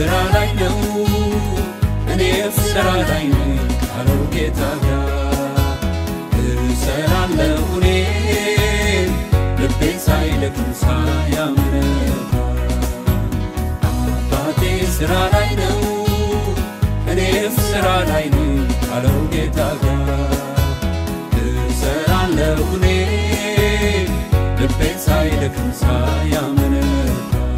ስራ ላይ ነው እኔም ስራ ላይ ነኝ ካለው ጌታ ጋር እሰራለሁ እኔ ልቤን ሳይደክም ሳያምነታ አባቴ ስራ ላይ ነው እኔም ስራ ላይ ነኝ ካለው ጌታ ጋር እሰራለሁ እኔ ልቤን ሳይደክም ሳያምነታ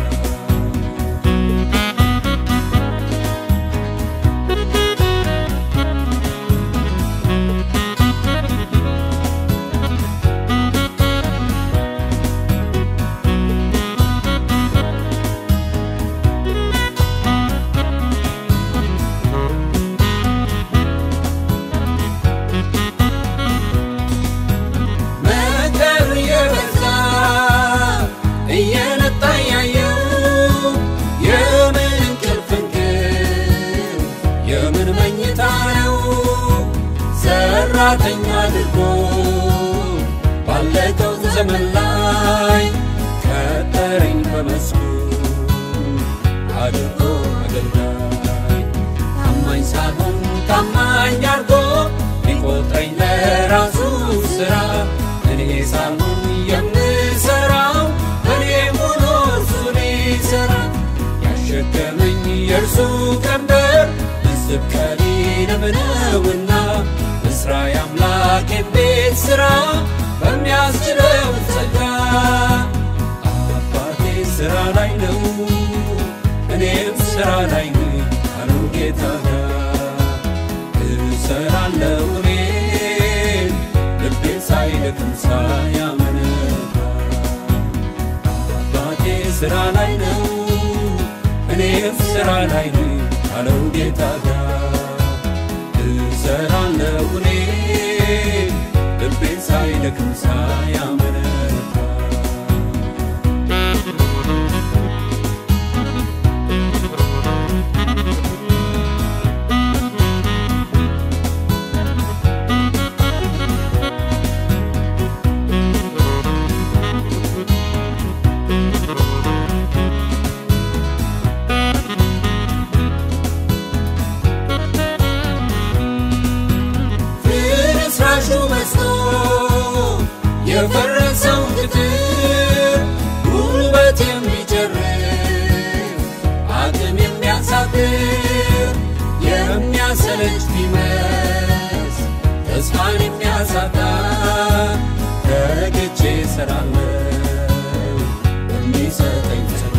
መከር የበዛ እየነጣ ያየው የምን እንቅልፍ እንቅልፍ የምን መኝታ ነው ሰራተኛ አድርጎ ባለቀው ዘመን ላይ ቀጠረኝ በመስኩ አድርጎ አገልጋይ ታማኝ ሳልሆን ታማኝ አድርጎ ሊቆጥረኝ ለራሱ ስራ እኔ ሳልሆን የምሰራው እኔ ሆኖ እርሱ ሊሰራ ያሸከመኝ የእርሱ ቀንበር ልስብ ቀሊልም ነውና እስራ የአምላኬን ቤት ሥራ በሚያስችለው ጸጋ አባቴ ሥራ ላይ ነው እኔም ሥራ ላይ ነኝ አለው ጌታ ጋር እሰራለሁ እኔ ልቤን ሳይደክም ሳያመነታ አባቴ ሥራ ላይ ነው እኔም ሥራ ላይ ነኝ አለው ጌታ ጋር እሰራለሁ እኔ ልቤን ሳይደክም ሳያመነታ ፍርስራሹ መስሎ የፈረሰው ግድብ ጉልበት የሚጨርስ አቅም የሚያሳድር የሚያሰለች ቢመስ ተስፋን የሚያሳጣ ተግቼ እሰራለሁ በሚሰጠኝ ጸጋ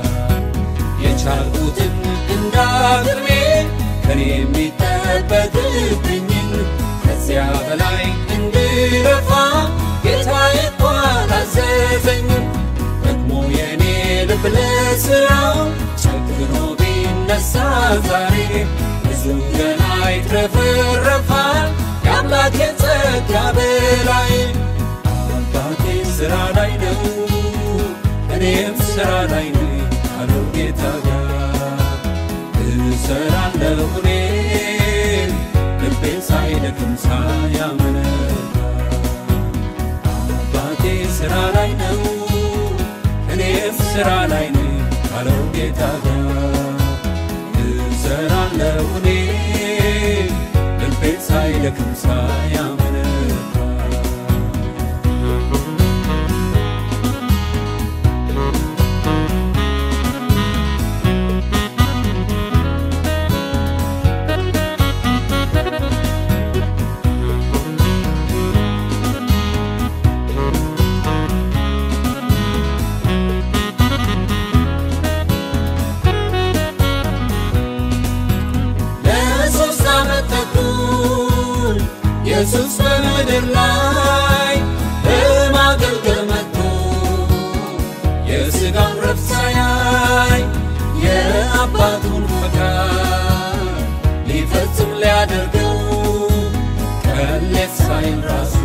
የቻልኩትን እንዳቅሜ ከኔ የሚጠበቅብኝን ከዚያ በላይ እንድለፋ ጌታዬ እኮ አላዘዘኝም። ደግሞ የኔ ልብ ለሥራው ጨክኖ ቢነሳ ዛሬ ብዙ ገና ይትረፈረፋል የአምላኬ ጸጋ በላይ አባቴ ሥራ ላይ ነው እኔም ሥራ ላይ ነኝ አለው ጌታ ጋር እሰራለሁ እኔ ልቤን ሳይደክም ሳያመነታ አባቴ ሥራ ላይ ነው እኔም ሥራ ላይ ነኝ አለው ጌታ ጋር እሰራለሁ እኔ ልቤን ሳይደክም ሳያመነታ ለሶስት ዓመት ተኩል ኢየሱስ በምድር ላይ በማገልገል መጥቶ የሥጋውን ረፍት ሳያይ የአባቱን ፈቃድ ሊፈጽም ሊያደርገው ቀሌት ሳይል ራሱ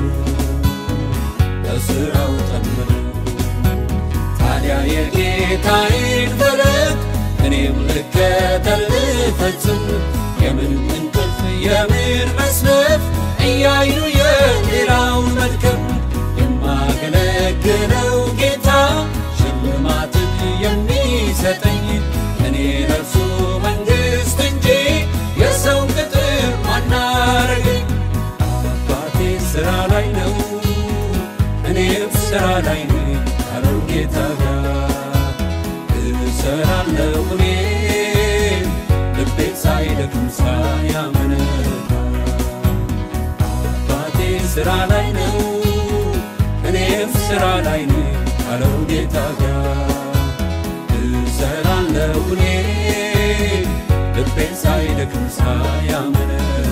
በሥራው ጠመደ። ታዲያ የጌታዬን ፈለግ እኔም ልከተል ልፈጽም የምን እንቅልፍ የምን መስነፍ እያዩ የሌላውን መድከም የማገለግለው ጌታ ሽልማትን የሚሰጠኝ እኔ ለርሱ ስራ ላይ ነኝ ካለው ጌታ ጋር እሰራለሁ እኔ ልቤ ሳይደክም ሳያመነታ አባቴ ስራ ላይ ነው እኔም ስራ ላይ ነኝ ካለው ጌታ ጋር እሰራለሁ እኔ ልቤ ሳይደክም ሳያመነታ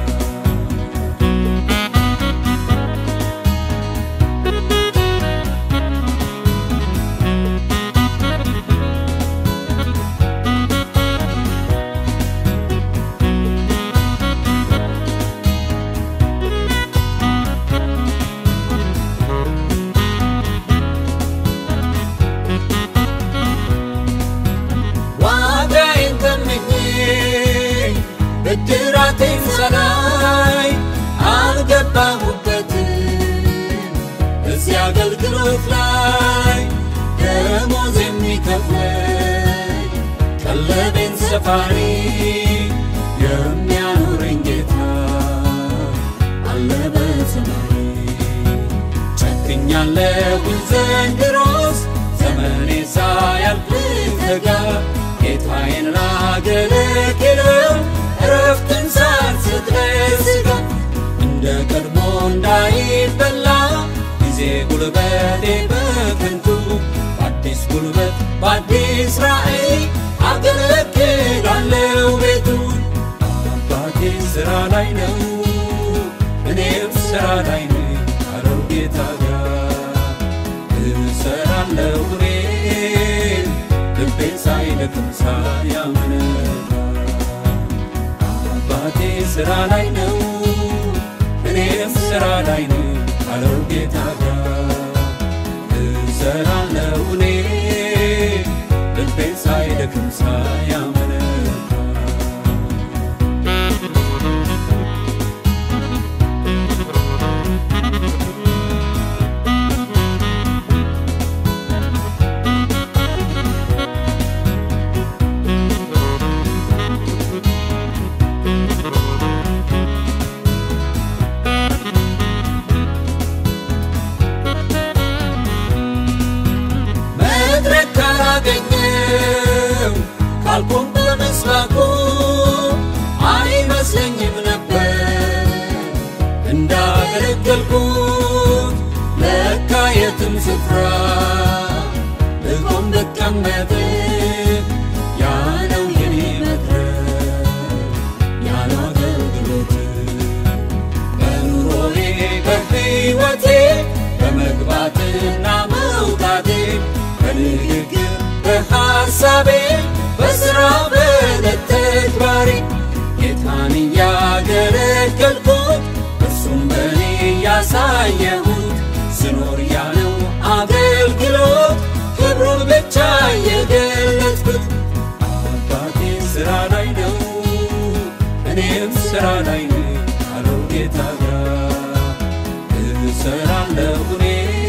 ዋጋዬን ተመኜ ብድራቴን ሳላይ አልገባሁበትም እዚህ አገልግሎት ላይ ደሞዝ የሚከፍለኝ ቀለቤን ሰፋሪ የሚያኖረኝ ጌታ አለ በሰማይ ጨክኛለሁኝ ዘንድሮስ ዘመኔ ሳያልፍ ተጋ ጌታዬን ላገለግለው እረፍትን ሳልሰጥ ለሥጋ እንደ ቀድሞ እንዳይበላ ጊዜ ጉልበቴ በከንቱ በአዲስ ጉልበት በአዲስ ራእይ አገለግላለሁ ቤቱን አባቴ ስራ ላይ ነው እኔም ስራ ላይ ነኝ ካለው ጌታ ጋር እሰራለሁ እኔ ልቤን ሳይደክም ሳያመነታ አባቴ ስራ ላይ ነው እኔም ስራ ላይ ነኝ ካለው ጌታ ጋር እሰራለሁ እኔ ልቤን ሳይደክም ሳያመነታ መድረክ ካላገኘው ካልቆም በመስባኩ አይመስለኝም ነበር እንዳገለገልኩት ለካ የትም ስፍራ ብቆም ብቀመጥ ያ ነው የኔ መድረክ ያለው አገልግሎት በኑሮዬ በሕይወቴ በመግባትና መውጣቴ በንግግር በሐሳቤ በሥራ በዕለት ተግባሬ ጌታን እያገለገልኩት እርሱም በእኔ ያሳየሁት ስኖር ያለው አገልግሎት ክብሩን ብቻ የገለጥኩት አባቴ ሥራ ላይ ነው እኔም ሥራ ላይ ነኝ ካለው ጌታ ጋር እሰራለሁ እኔ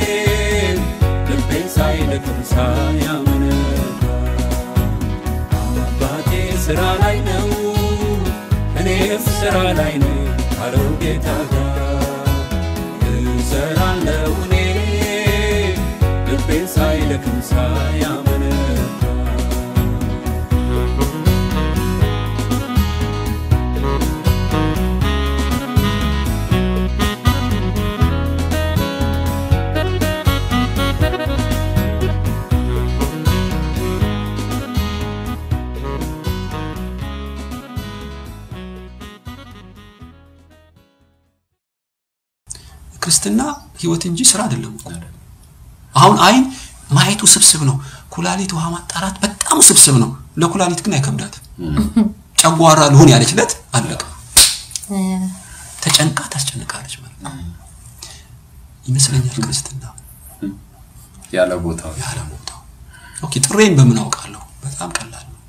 ልቤን ሳይደክም ሳያመነታ አባቴ ሥራ ላይ ነው እኔም ሥራ ላይ ነኝ ካለው ጌታ ጋር እሰራለሁ እኔ ልቤን ሳይደክም ሳያመነታ ክርስትና ህይወት እንጂ ስራ አይደለም እኮ። አሁን አይን ማየቱ ስብስብ ነው። ኩላሊት ውሃ ማጣራት በጣም ስብስብ ነው። ለኩላሊት ግን አይከብዳትም። ጨጓራ ልሁን ያለችለት አለቀ። ተጨንቃ ታስጨንቃለች ማለት ነው ይመስለኛል ክርስትና ያለ ቦታው ያለ ቦታው። ኦኬ ጥሬን በምን አውቃለሁ? በጣም ቀላል ነው።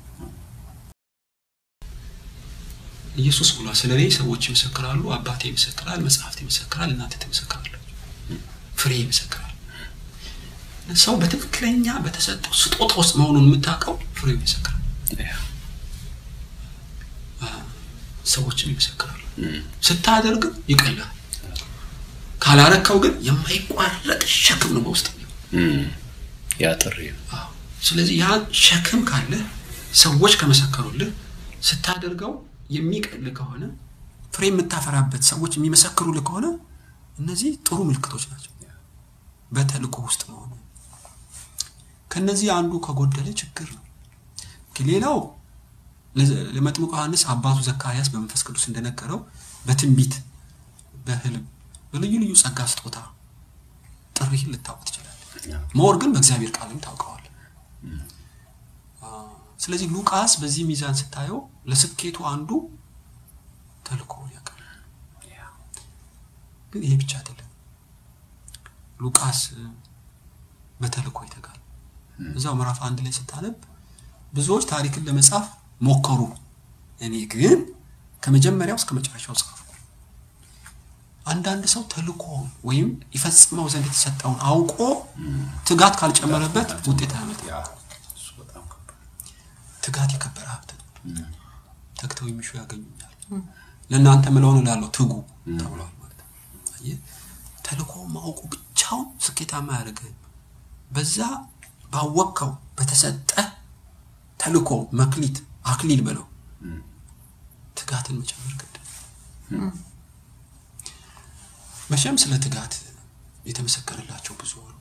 ኢየሱስ ብሏል፣ ስለ እኔ ሰዎች ይመሰክራሉ፣ አባቴ ይመሰክራል፣ መጽሐፍት ይመሰክራል፣ እናንተ ትመሰክራላችሁ፣ ፍሬ ይመሰክራል። ሰው በትክክለኛ በተሰጠው ስጦታ ውስጥ መሆኑን የምታውቀው ፍሬው ይመሰክራል፣ ሰዎችም ይመሰክራሉ። ስታደርግ ይቀላል። ካላረከው ግን የማይቋረጥ ሸክም ነው በውስጥ የሚሆን እም፣ ያ ጥሪ ነው። አዎ። ስለዚህ ያ ሸክም ካለ ሰዎች ከመሰከሩልህ ስታደርገው የሚቀል ከሆነ ፍሬ የምታፈራበት ሰዎች የሚመሰክሩልህ ከሆነ እነዚህ ጥሩ ምልክቶች ናቸው። በተልእኮ ውስጥ መሆኑ ከነዚህ አንዱ ከጎደለ ችግር ነው። ሌላው ለዘ- ለመጥምቁ ዮሐንስ አባቱ ዘካርያስ በመንፈስ ቅዱስ እንደነገረው በትንቢት በህልም በልዩ ልዩ ጸጋ ስጦታ ጥሪህን ልታውቅ ትችላለህ። ያ፣ መወር ግን በእግዚአብሔር ቃልም ታውቀዋል። ስለዚህ ሉቃስ በዚህ ሚዛን ስታየው ለስኬቱ አንዱ ተልእኮውን ያውቃል። ያ፣ ግን ይሄ ብቻ አይደለም። ሉቃስ እ፣ በተልእኮ ይተጋል። እዛው ምዕራፍ አንድ ላይ ስታነብ ብዙዎች ታሪክን ለመጻፍ ሞከሩ፣ እኔ ግን ከመጀመሪያው እስከ መጨረሻው ጻፍኩ። አንዳንድ ሰው ተልእኮውን ወይም ይፈጽመው ዘንድ የተሰጠውን አውቆ ትጋት ካልጨመረበት ውጤት አያመጣም። ያ፣ እሱ በጣም ከባድ ትጋት የከበረ ሀብት ነው። ተግተው የሚሹ ያገኙኛል። ለእናንተ ምለውን እላለሁ ትጉ ተብሏል ማለት ነው። አየህ፣ ተልእኮውን ማወቁ ብቻውን ስኬታማ አያደርግህም። በዛ ባወቅከው በተሰጠ ተልእኮ መክሊት አክሊል በለው ትጋትን መጨመር ግድ ነው። መቼም ስለ ትጋት የተመሰከረላቸው ብዙ አሉ።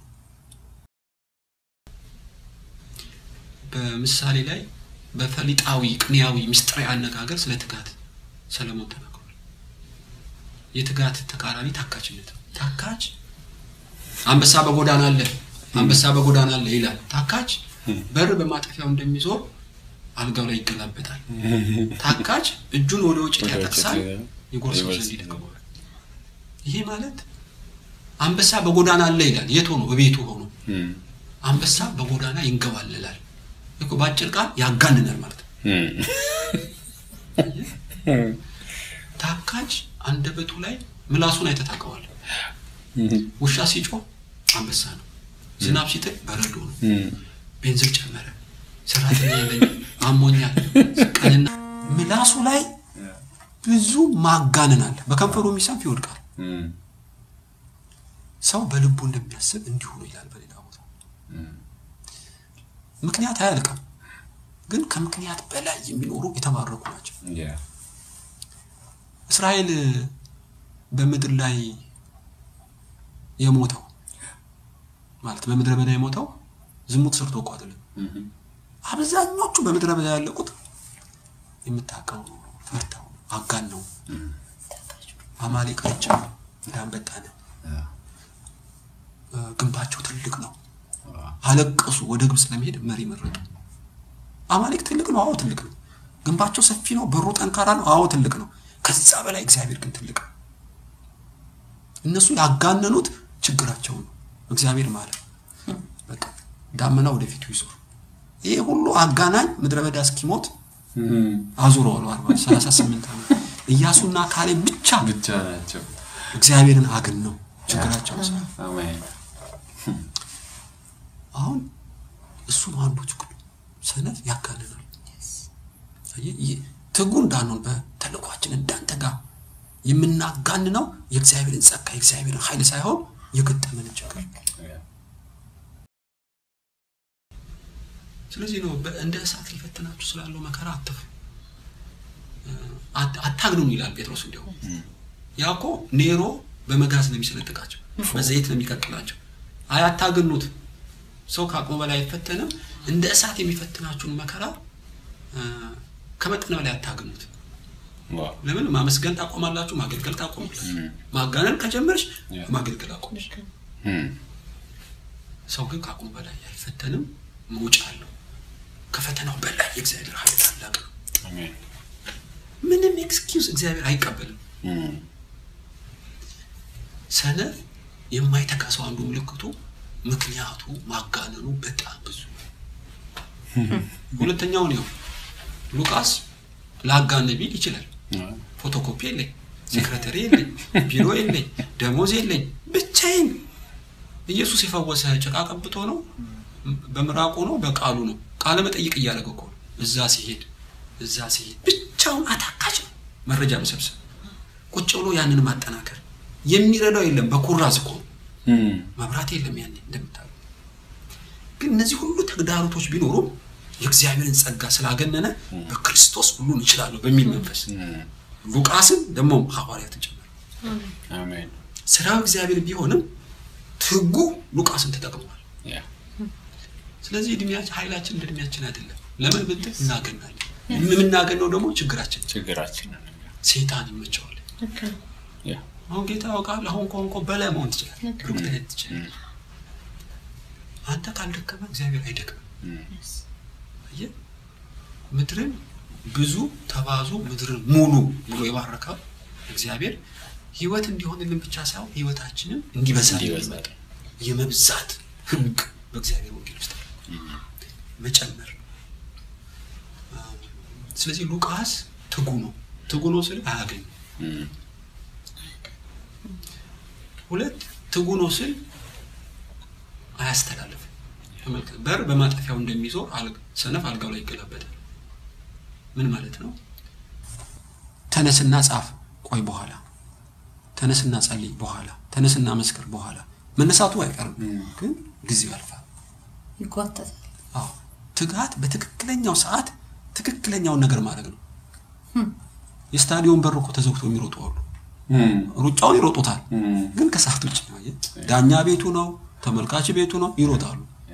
በምሳሌ ላይ በፈሊጣዊ ቅኔያዊ ምስጢራዊ አነጋገር ስለ ትጋት ሰለሞን ተናግሯል። የትጋት ተቃራኒ ታካችነት ነው። ታካች አንበሳ በጎዳና አለ፣ አንበሳ በጎዳና አለ ይላል። ታካች በር በማጠፊያው እንደሚዞር አልጋው ላይ ይገላበጣል። ታካች እጁን ወደ ውጭ ያጠቅሳል፣ የጎርሰው ዘንድ ይደክመዋል። ይሄ ማለት አንበሳ በጎዳና አለ ይላል። የት ሆኖ? በቤቱ ሆኖ እም፣ አንበሳ በጎዳና ይንገባልላል። እኮ በአጭር ቃል ያጋንናል ማለት ነው። እም፣ ታካች አንደበቱ ላይ ምላሱን አይተህ ታውቀዋለህ። ውሻ ሲጮህ አንበሳ ነው። ዝናብ ሲጥል በረዶ ነው። እም፣ ቤንዝል ጨመረ፣ ሰራተኛ የለኝም፣ አሞኛል፣ ቀንና ምላሱ ላይ ብዙ ማጋነን አለ። በከንፈሩ የሚሰንፍ ይወድቃል። እም፣ ሰው በልቡ እንደሚያስብ እንዲሁ ነው ይላል በሌላ ቦታ። እም፣ ምክንያት አያልቅም፣ ግን ከምክንያት በላይ የሚኖሩ የተባረኩ ናቸው። ያ፣ እስራኤል በምድር ላይ የሞተው ማለት በምድረ በዳ የሞተው ዝሙት ሰርቶ እኮ አይደለም። እም፣ አብዛኞቹ በምድረ በዳ ያለቁት የምታውቀው ፈርተው አጋን ነው አማሌቆች እንዳንበጣነ ያ፣ ግንባቸው ትልቅ ነው። ዋ፣ አለቀሱ። ወደ ግብፅ ለመሄድ መሪ መረጡ። አማሌቅ ትልቅ ነው። አዎ ትልቅ ነው። ግንባቸው ሰፊ ነው። በሩ ጠንካራ ነው። አዎ ትልቅ ነው። ከዛ በላይ እግዚአብሔር ግን ትልቅ ነው። እነሱ ያጋነኑት ችግራቸውን ነው። እግዚአብሔር ማለት በቃ ዳመና ወደፊቱ ይዞር። ይሄ ሁሉ አጋናኝ ምድረ በዳ እስኪሞት እም፣ አዙረዋል። አርባ ሰላሳ ስምንት ዓመት ኢያሱና ካሌብ ብቻ ብቻ ናቸው። እግዚአብሔርን አግን ነው ችግራቸውን ሰ አሜን። አሁን እሱ ነው አንዱ ችግሩ። ሰነፍ ያጋንናል። አየህ፣ ይህ ትጉ እንዳንሆን በተልኳችን እንዳንተጋ የምናጋንነው የእግዚአብሔርን ጸጋ የእግዚአብሔርን ኃይል ሳይሆን የገጠመንን ችግር። ያ፣ ስለዚህ ነው በ- እንደ እሳት ሊፈትናችሁ ስላለው መከራ አትፍ አታግኑን ይላል ጴጥሮስ። እንዲያውም ያ እኮ ኔሮ በመጋዝ ነው የሚሰነጥቃቸው፣ በዘይት ነው የሚቀቅላቸው። አይ አታግኑት። ሰው ከአቅሙ በላይ አይፈተንም። እንደ እሳት የሚፈትናችሁን መከራ እ፣ ከመጠን በላይ አታግኑት። ዋ፣ ለምን ማመስገን ታቆማላችሁ፣ ማገልገል ታቆማላችሁ። እም፣ ማጋነን ከጀመርሽ ያ። ማገልገል አቆምሽ። እም፣ ሰው ግን ከአቅሙ በላይ አይፈተንም፣ መውጫ አለው። ከፈተናው በላይ የእግዚአብሔር ኃይል ታላቅ ነው። አሜን። ምንም ኤክስኪውዝ እግዚአብሔር አይቀበልም። እም፣ ሰነፍ የማይተካ ሰው አንዱ ምልክቱ ምክንያቱ ማጋነኑ በጣም ብዙ ነው። ሁለተኛውን ያው ሉቃስ ላጋነ ቢል ይችላል። ዋ፣ ፎቶኮፒ የለኝ፣ ሴክሬተሪ የለኝ፣ ቢሮ የለኝ፣ ደሞዝ የለኝ፣ ብቻዬን ኢየሱስ የፈወሰ ጭቃ ቀብቶ ነው፣ በምራቁ ነው፣ በቃሉ ነው። ቃለ መጠይቅ እያደረገ እኮ ነው። እዛ ሲሄድ እዛ ሲሄድ ብቻውን አታካች ነው። መረጃ መሰብሰብ፣ ቁጭ ብሎ ያንን ማጠናከር፣ የሚረዳው የለም። በኩራዝ እኮ ነው። እም፣ መብራት የለም ያኔ እንደምታውቁ። ግን እነዚህ ሁሉ ተግዳሮቶች ቢኖሩም የእግዚአብሔርን ጸጋ ስላገነነ በክርስቶስ ሁሉን እችላለሁ በሚል መንፈስ እም፣ ሉቃስን ደግሞ ሐዋርያትን ጭምር አሜን ስራው እግዚአብሔር ቢሆንም ትጉ ሉቃስን ተጠቅመዋል። ያ ስለዚህ እድሜያችን ኃይላችን እንደ እድሜያችን አይደለም። ለምን ብትል እናገናለን። የምናገነው ደግሞ ችግራችን ችግራችንን ሴጣን ይመቸዋል። ልክ ነው። ያ አሁን ጌታ ያውቃል። አሁን ከሆንኮ በላይ መሆን ትችላለህ፣ ልክ ብሩክ ትሄድ ትችላለህ። አንተ ካልደከመ እግዚአብሔር አይደክምም። እም፣ አየህ ምድርን ብዙ ተባዙ ምድርን ሙሉ ብሎ የባረከው እግዚአብሔር ህይወት እንዲሆንልን ብቻ ሳይሆን ህይወታችንን እንዲበዛልን እንዲበዛ ይመጣል። የመብዛት ህግ በእግዚአብሔር ወንጌል ውስጥ አለ። መጨመር አ፣ ስለዚህ ሉቃስ ትጉ ነው። ትጉ ነው ስል አያገኝም። እም፣ ሁለት ትጉ ነው ስል አያስተላልፍም። ተመልከት፣ በር በማጠፊያው እንደሚዞር አልጋ- ሰነፍ አልጋው ላይ ይገላበጣል። ምን ማለት ነው? ተነስና ጻፍ፣ ቆይ በኋላ ተነስና ጸልይ፣ በኋላ ተነስና መስክር፣ በኋላ መነሳቱ አይቀርም፣ ግን ጊዜው ያልፋል። ይጓተታል። አዎ ትጋት በትክክለኛው ሰዓት ትክክለኛውን ነገር ማድረግ ነው። የስታዲዮን በር እኮ ተዘግቶ የሚሮጡ አሉ። እም፣ ሩጫውን ይሮጡታል፣ እም፣ ግን ከሰዓት ውጭ ነው። አየህ፣ ዳኛ ቤቱ ነው፣ ተመልካች ቤቱ ነው፣ ይሮጣሉ። ያ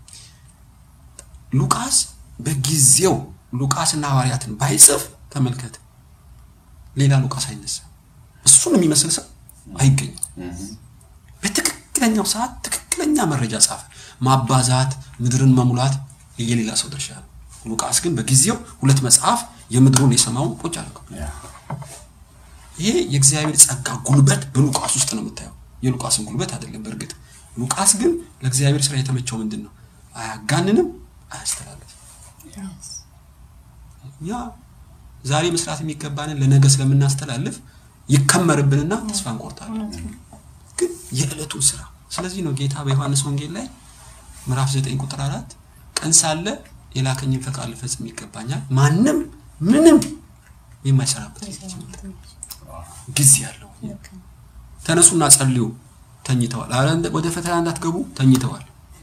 ሉቃስ በጊዜው ሉቃስና ሐዋርያትን ባይጽፍ ተመልከት፣ ሌላ ሉቃስ አይነሳም። እሱን የሚመስል ሰው አይገኝም። እም፣ በትክክለኛው ሰዓት ትክክለኛ መረጃ ጻፈ። ማባዛት፣ ምድርን መሙላት የሌላ ሰው ድርሻ ነው። ሉቃስ ግን በጊዜው ሁለት መጽሐፍ የምድሩን የሰማውን ቁጭ አድርገው ያ ይሄ የእግዚአብሔር ጸጋ ጉልበት በሉቃስ ውስጥ ነው የምታየው። የሉቃስን ጉልበት አይደለም። በእርግጥ ሉቃስ ግን ለእግዚአብሔር ስራ የተመቸው ምንድን ነው? አያጋንንም፣ አያስተላልፍም። እኛ ዛሬ መስራት የሚገባንን ለነገ ስለምናስተላልፍ ይከመርብንና ተስፋ እንቆርጣለን። እውነት ነው። ግን የዕለቱን ስራ ስለዚህ ነው ጌታ በዮሐንስ ወንጌል ላይ ምዕራፍ 9 ቁጥር አራት ቀን ሳለ የላከኝን ፈቃድ ልፈጽም ይገባኛል፣ ማንም ምንም የማይሰራበት ሌሊት ይመጣል። ጊዜ ያለው ልክ ነው። ተነሱና ጸልዩ፣ ተኝተዋል። አረ እንደ- ወደ ፈተና እንዳትገቡ ተኝተዋል።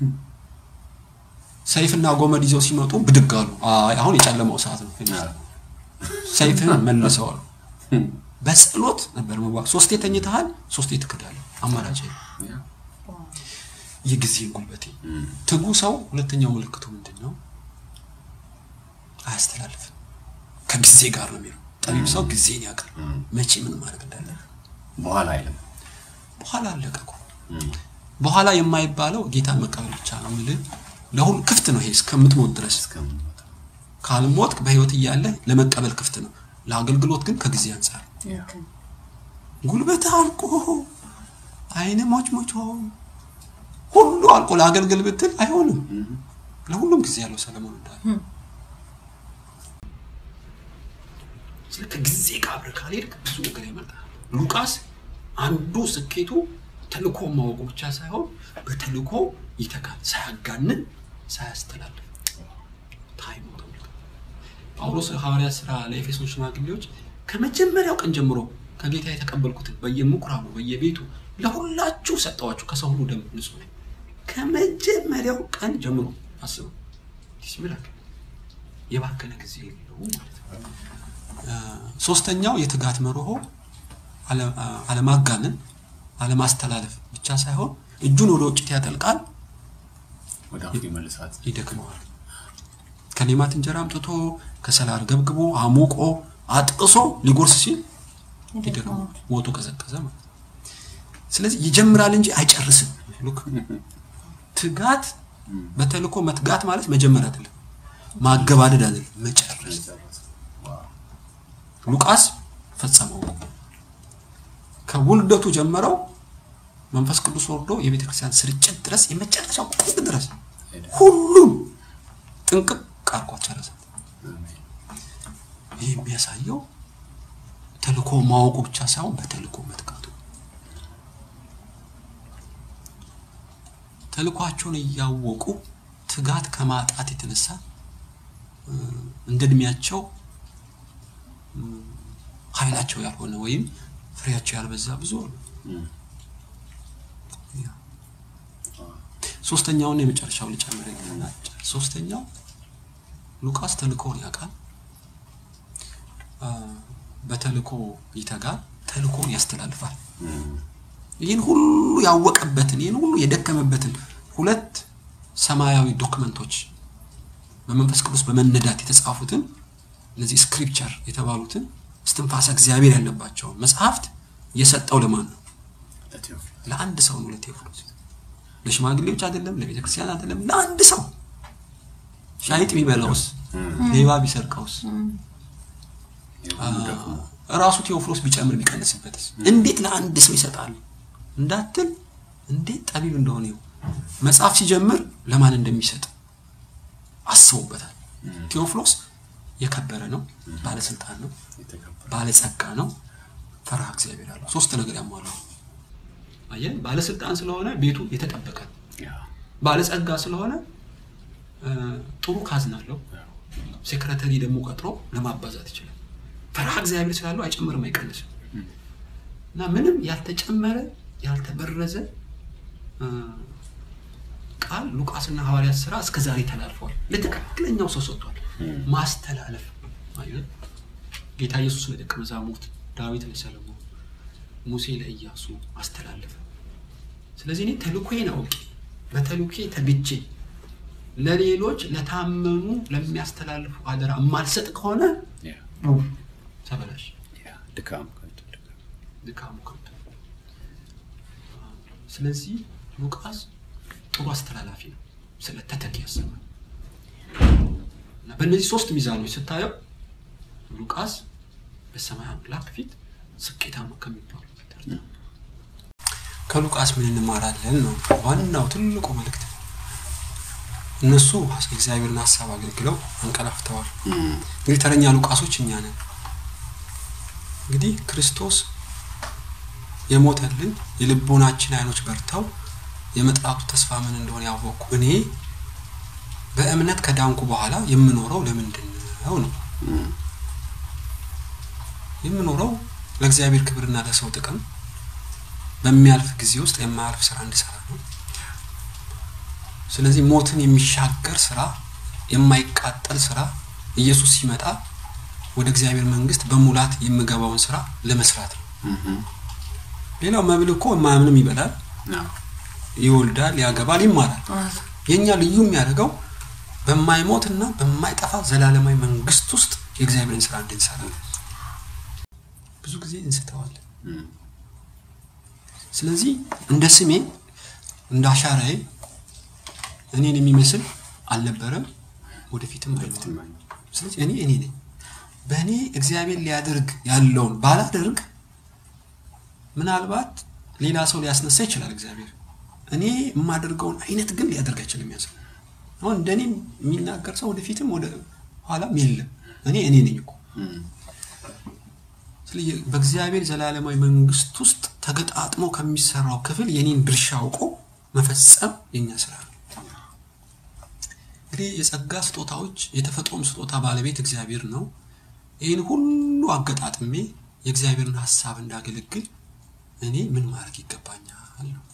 ሰይፍና ጎመድ ይዘው ሲመጡ ብድግ አሉ። አይ አሁን የጨለማው ሰዓት ነው። ሰይፍህን መልሰዋል። እም፣ በጸሎት ነበር መዋቅ። ሶስቴ ተኝተሃል፣ ሶስቴ ትክዳለህ። አማራጭ የለም። ያ የጊዜን ጉልበቴ እም፣ ትጉ ሰው ሁለተኛው ምልክቱ ምንድን ነው? አያስተላልፍም። ከጊዜ ጋር ነው የሚለው። ጠቢብ ሰው ጊዜን ያውቃል፣ መቼ ምን ማድረግ እንዳለ። በኋላ አይልም በኋላ አለቀ እኮ። እም፣ በኋላ የማይባለው ጌታን መቀበል ብቻ ነው የምልህ። ለሁሉ ክፍት ነው ይሄ እስከምትሞት ድረስ። እስከምንሞት ካልሞትክ በህይወት እያለ ለመቀበል ክፍት ነው። ለአገልግሎት ግን ከጊዜ አንጻር ልክ ነው። ጉልበት አልቆ አይን ሞች ሞች ሁሉ አልቆ ለአገልግል ብትል አይሆንም። እም፣ ለሁሉም ጊዜ ያለው ሰለሞን እንዳለ እም። ስለ ከጊዜ ጋር አብረህ ካልሄድክ ብዙ ነገር ይመጣል። ሉቃስ አንዱ ስኬቱ ተልእኮ ማወቁ ብቻ ሳይሆን በተልእኮ ይተጋል፣ ሳያጋንን ሳያስተላልፍ ታይም ተመልከት። ጳውሎስ ሐዋርያ ስራ ለኤፌሶን ሽማግሌዎች ከመጀመሪያው ቀን ጀምሮ ከጌታ የተቀበልኩትን በየምኩራቡ በየቤቱ ለሁላችሁ ሰጠዋችሁ ከሰው ሁሉ ደም ንጹህ ነኝ። ከመጀመሪያው ቀን ጀምሮ አስቡ። ሲምላክ የባከነ ጊዜ የለው ማለት ነው። ሶስተኛው የትጋት መርሆ አለ- አለማጋነን፣ አለማስተላለፍ ብቻ ሳይሆን እጁን ወደ ውጭ ያጠልቃል፣ ወደ አፉ ይመልሳት ይደክመዋል። ከሌማት እንጀራ አምጥቶ ከሰላር ገብግቦ አሙቆ አጥቅሶ ሊጎርስ ሲል ይደክመዋል። ሞቱ ቀዘቀዘ ማለት ነው። ስለዚህ ይጀምራል እንጂ አይጨርስም። ሉክ ትጋት በተልእኮ መትጋት ማለት መጀመር አይደለም፣ ማገባደድ አይደለም፣ መጨረስ ሉቃስ ፈጸመው። ከውልደቱ ጀምረው መንፈስ ቅዱስ ወርዶ የቤተ ክርስቲያን ስርጭት ድረስ የመጨረሻው ጥግ ድረስ ሁሉም ጥንቅቅ አርቆ ጨረሰ። ይህ የሚያሳየው ተልእኮ ማወቁ ብቻ ሳይሆን በተልእኮ መትጋቱ። ተልእኳቸውን እያወቁ ትጋት ከማጣት የተነሳ እ፣ እንደ እድሜያቸው ኃይላቸው ያልሆነ ወይም ፍሬያቸው ያልበዛ ብዙ አሉ። ያ። ሶስተኛውን የመጨረሻው ልጨምር እና ሶስተኛው ሉቃስ ተልእኮውን ያውቃል። አ፣ በተልእኮ ይተጋል፣ ተልእኮውን ያስተላልፋል። ይህን ሁሉ ያወቀበትን ይህን ሁሉ የደከመበትን ሁለት ሰማያዊ ዶክመንቶች በመንፈስ ቅዱስ በመነዳት የተጻፉትን እነዚህ ስክሪፕቸር የተባሉትን እስትንፋሰ እግዚአብሔር ያለባቸውን መጽሐፍት የሰጠው ለማን ነው? ለአንድ ሰው ነው። ለቴዎፍሎስ ለሽማግሌዎች አይደለም፣ ለቤተ ክርስቲያን አይደለም፣ ለአንድ ሰው። ሻይጥ ቢበላውስ፣ ሌባ ቢሰርቀውስ፣ ራሱ ቴዎፍሎስ ቢጨምር ቢቀንስበትስ እንዴት ለአንድ ሰው ይሰጣል እንዳትል፣ እንዴት ጠቢብ እንደሆነ ይኸው መጽሐፍ ሲጀምር ለማን እንደሚሰጥ አስበውበታል። ቴዎፍሎስ የከበረ ነው፣ ባለስልጣን ነው፣ ባለጸጋ ነው፣ ፈርሃ እግዚአብሔር አለው። ሶስት ነገር ያሟላው። አየህ፣ ባለስልጣን ስለሆነ ቤቱ የተጠበቀ ነው። ባለጸጋ ስለሆነ እ፣ ጥሩ ካዝና አለው። ሴክረተሪ ደግሞ ቀጥሮ ለማባዛት ይችላል። ፈርሃ እግዚአብሔር ስላለው አይጨምርም አይቀንስም። እና ምንም ያልተጨመረ ያልተበረዘ እ፣ ቃል ሉቃስና ሐዋርያት ስራ እስከ ዛሬ ተላልፈዋል። ለትክክለኛው ሰው ሰጥቷል። ማስተላለፍ አየህ፣ ጌታ ኢየሱስ ለደቀ መዛሙርት፣ ዳዊት ለሰለሞን፣ ሙሴ ለኢያሱ አስተላለፈ። ስለዚህ እኔ ተልኮዬን አውቄ በተልኮዬ ተግቼ ለሌሎች ለታመኑ ለሚያስተላልፉ አደራ የማልሰጥ ከሆነ ተበላሽ፣ ድካም ከንቱ ድካም። ድካሙ ከብቶ። ስለዚህ ሉቃስ ጥሩ አስተላላፊ ነው። ስለ ተተኪ ያሰባል እና በእነዚህ ሶስት ሚዛኖች ስታየው ሉቃስ በሰማይ አምላክ ፊት ስኬታማ ከሚባሉ ተርታ ነው። ከሉቃስ ምን እንማራለን ነው ዋናው ትልቁ መልእክት። እነሱ የእግዚአብሔርን ሀሳብ አገልግለው አንቀላፍተዋል። እንግዲህ ተረኛ ሉቃሶች እኛ ነን። እንግዲህ ክርስቶስ የሞተልን የልቦናችን አይኖች በርተው የመጥራቱ ተስፋ ምን እንደሆነ ያወቅኩ እኔ በእምነት ከዳንኩ በኋላ የምኖረው ለምንድን ነው ነው የምኖረው ለእግዚአብሔር ክብርና ለሰው ጥቅም በሚያልፍ ጊዜ ውስጥ የማያልፍ ስራ እንድሰራ ነው። ስለዚህ ሞትን የሚሻገር ስራ፣ የማይቃጠል ስራ ኢየሱስ ሲመጣ ወደ እግዚአብሔር መንግስት በሙላት የምገባውን ስራ ለመስራት ነው። ሌላው መብል እኮ የማያምንም ይበላል፣ ይወልዳል፣ ያገባል፣ ይማራል። የእኛ ልዩ የሚያደርገው በማይሞትና በማይጠፋ ዘላለማዊ መንግስት ውስጥ የእግዚአብሔርን ስራ እንድንሰራ ነው። ብዙ ጊዜ እንስተዋለን። ስለዚህ እንደ ስሜ እንደ አሻራዬ እኔን የሚመስል አልነበረም፣ ወደፊትም አይኖርም። ስለዚህ እኔ እኔ ነኝ። በእኔ እግዚአብሔር ሊያደርግ ያለውን ባላደርግ ምናልባት ሌላ ሰው ሊያስነሳ ይችላል እግዚአብሔር። እኔ የማደርገውን አይነት ግን ሊያደርግ አይችልም። ያሰው አሁን እንደኔ የሚናገር ሰው ወደፊትም ወደ ኋላም የለም። እኔ እኔ ነኝ እኮ። ስለዚህ በእግዚአብሔር ዘላለማዊ መንግስት ውስጥ ተገጣጥሞ ከሚሰራው ክፍል የኔን ድርሻ አውቆ መፈጸም የኛ ስራ ነው። እንግዲህ የጸጋ ስጦታዎች የተፈጥሮም ስጦታ ባለቤት እግዚአብሔር ነው። ይህን ሁሉ አገጣጥሜ የእግዚአብሔርን ሀሳብ እንዳገለግል እኔ ምን ማድረግ ይገባኛል ነው።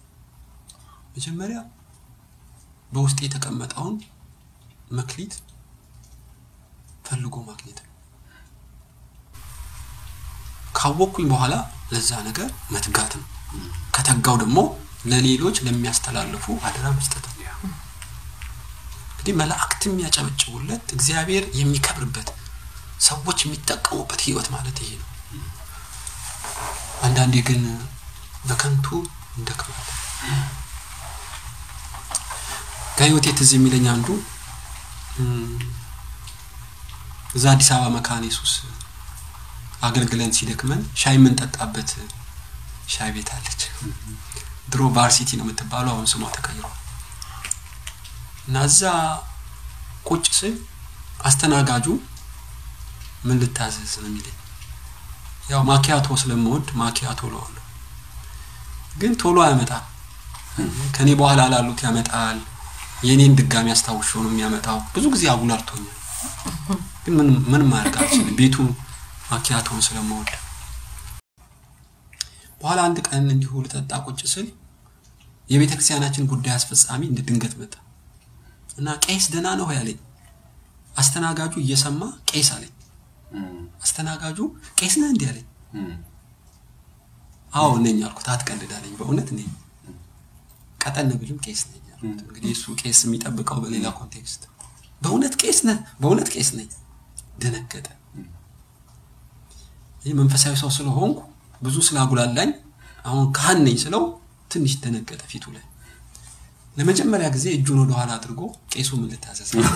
መጀመሪያ በውስጤ የተቀመጠውን መክሊት ፈልጎ ማግኘት ነው። ካወቅኩኝ በኋላ ለዛ ነገር መትጋት ነው። ከተጋው ደግሞ ለሌሎች ለሚያስተላልፉ አደራ መስጠት ነው። እንግዲህ መላእክት የሚያጨበጭቡለት እግዚአብሔር የሚከብርበት ሰዎች የሚጠቀሙበት ህይወት ማለት ይሄ ነው። አንዳንዴ ግን በከንቱ እንደክማለን። ከህይወቴ ትዝ የሚለኝ አንዱ እዛ አዲስ አበባ መካነ ኢየሱስ አገልግለን ሲደክመን ሻይ የምንጠጣበት ሻይ ቤት አለች። ድሮ ባር ሲቲ ነው የምትባለው፣ አሁን ስሟ ተቀይሯል። እና እዛ ቁጭ ስል አስተናጋጁ ምን ልታዘዝ ነው የሚለኝ። ያው ማኪያቶ ስለምወድ ማኪያቶ እለዋለሁ። ግን ቶሎ አያመጣም። ከኔ በኋላ ላሉት ያመጣል። የኔን ድጋሚ አስታውሾ ነው የሚያመጣው። ብዙ ጊዜ አጉላልቶኛል። ግን ምን ምን ማድረግ አልችልም። ቤቱ ማኪያቶን ስለምወድ በኋላ አንድ ቀን እንዲሁ ልጠጣ ቁጭ ስል የቤተ ክርስቲያናችን ጉዳይ አስፈጻሚ እንደ ድንገት መጣ እና ቄስ ደህና ነው ያለኝ። አስተናጋጁ እየሰማ ቄስ አለኝ። አስተናጋጁ ቄስ ነህ እንዲህ አለኝ። አዎ ነኝ አልኩት። አትቀልድ አለኝ። በእውነት ነኝ። ቀጠን ብልም ቄስ ነኝ አልኩት። እንግዲህ እሱ ቄስ የሚጠብቀው በሌላ ኮንቴክስት በእውነት ቄስ ነህ? በእውነት ቄስ ነኝ። ደነገጠ። ይህ መንፈሳዊ ሰው ስለሆንኩ ብዙ ስላጉላላኝ አሁን ካህን ነኝ ስለው ትንሽ ደነገጠ ፊቱ ላይ። ለመጀመሪያ ጊዜ እጁን ወደ ኋላ አድርጎ ቄሱ ምን ልታዘዝ አለ።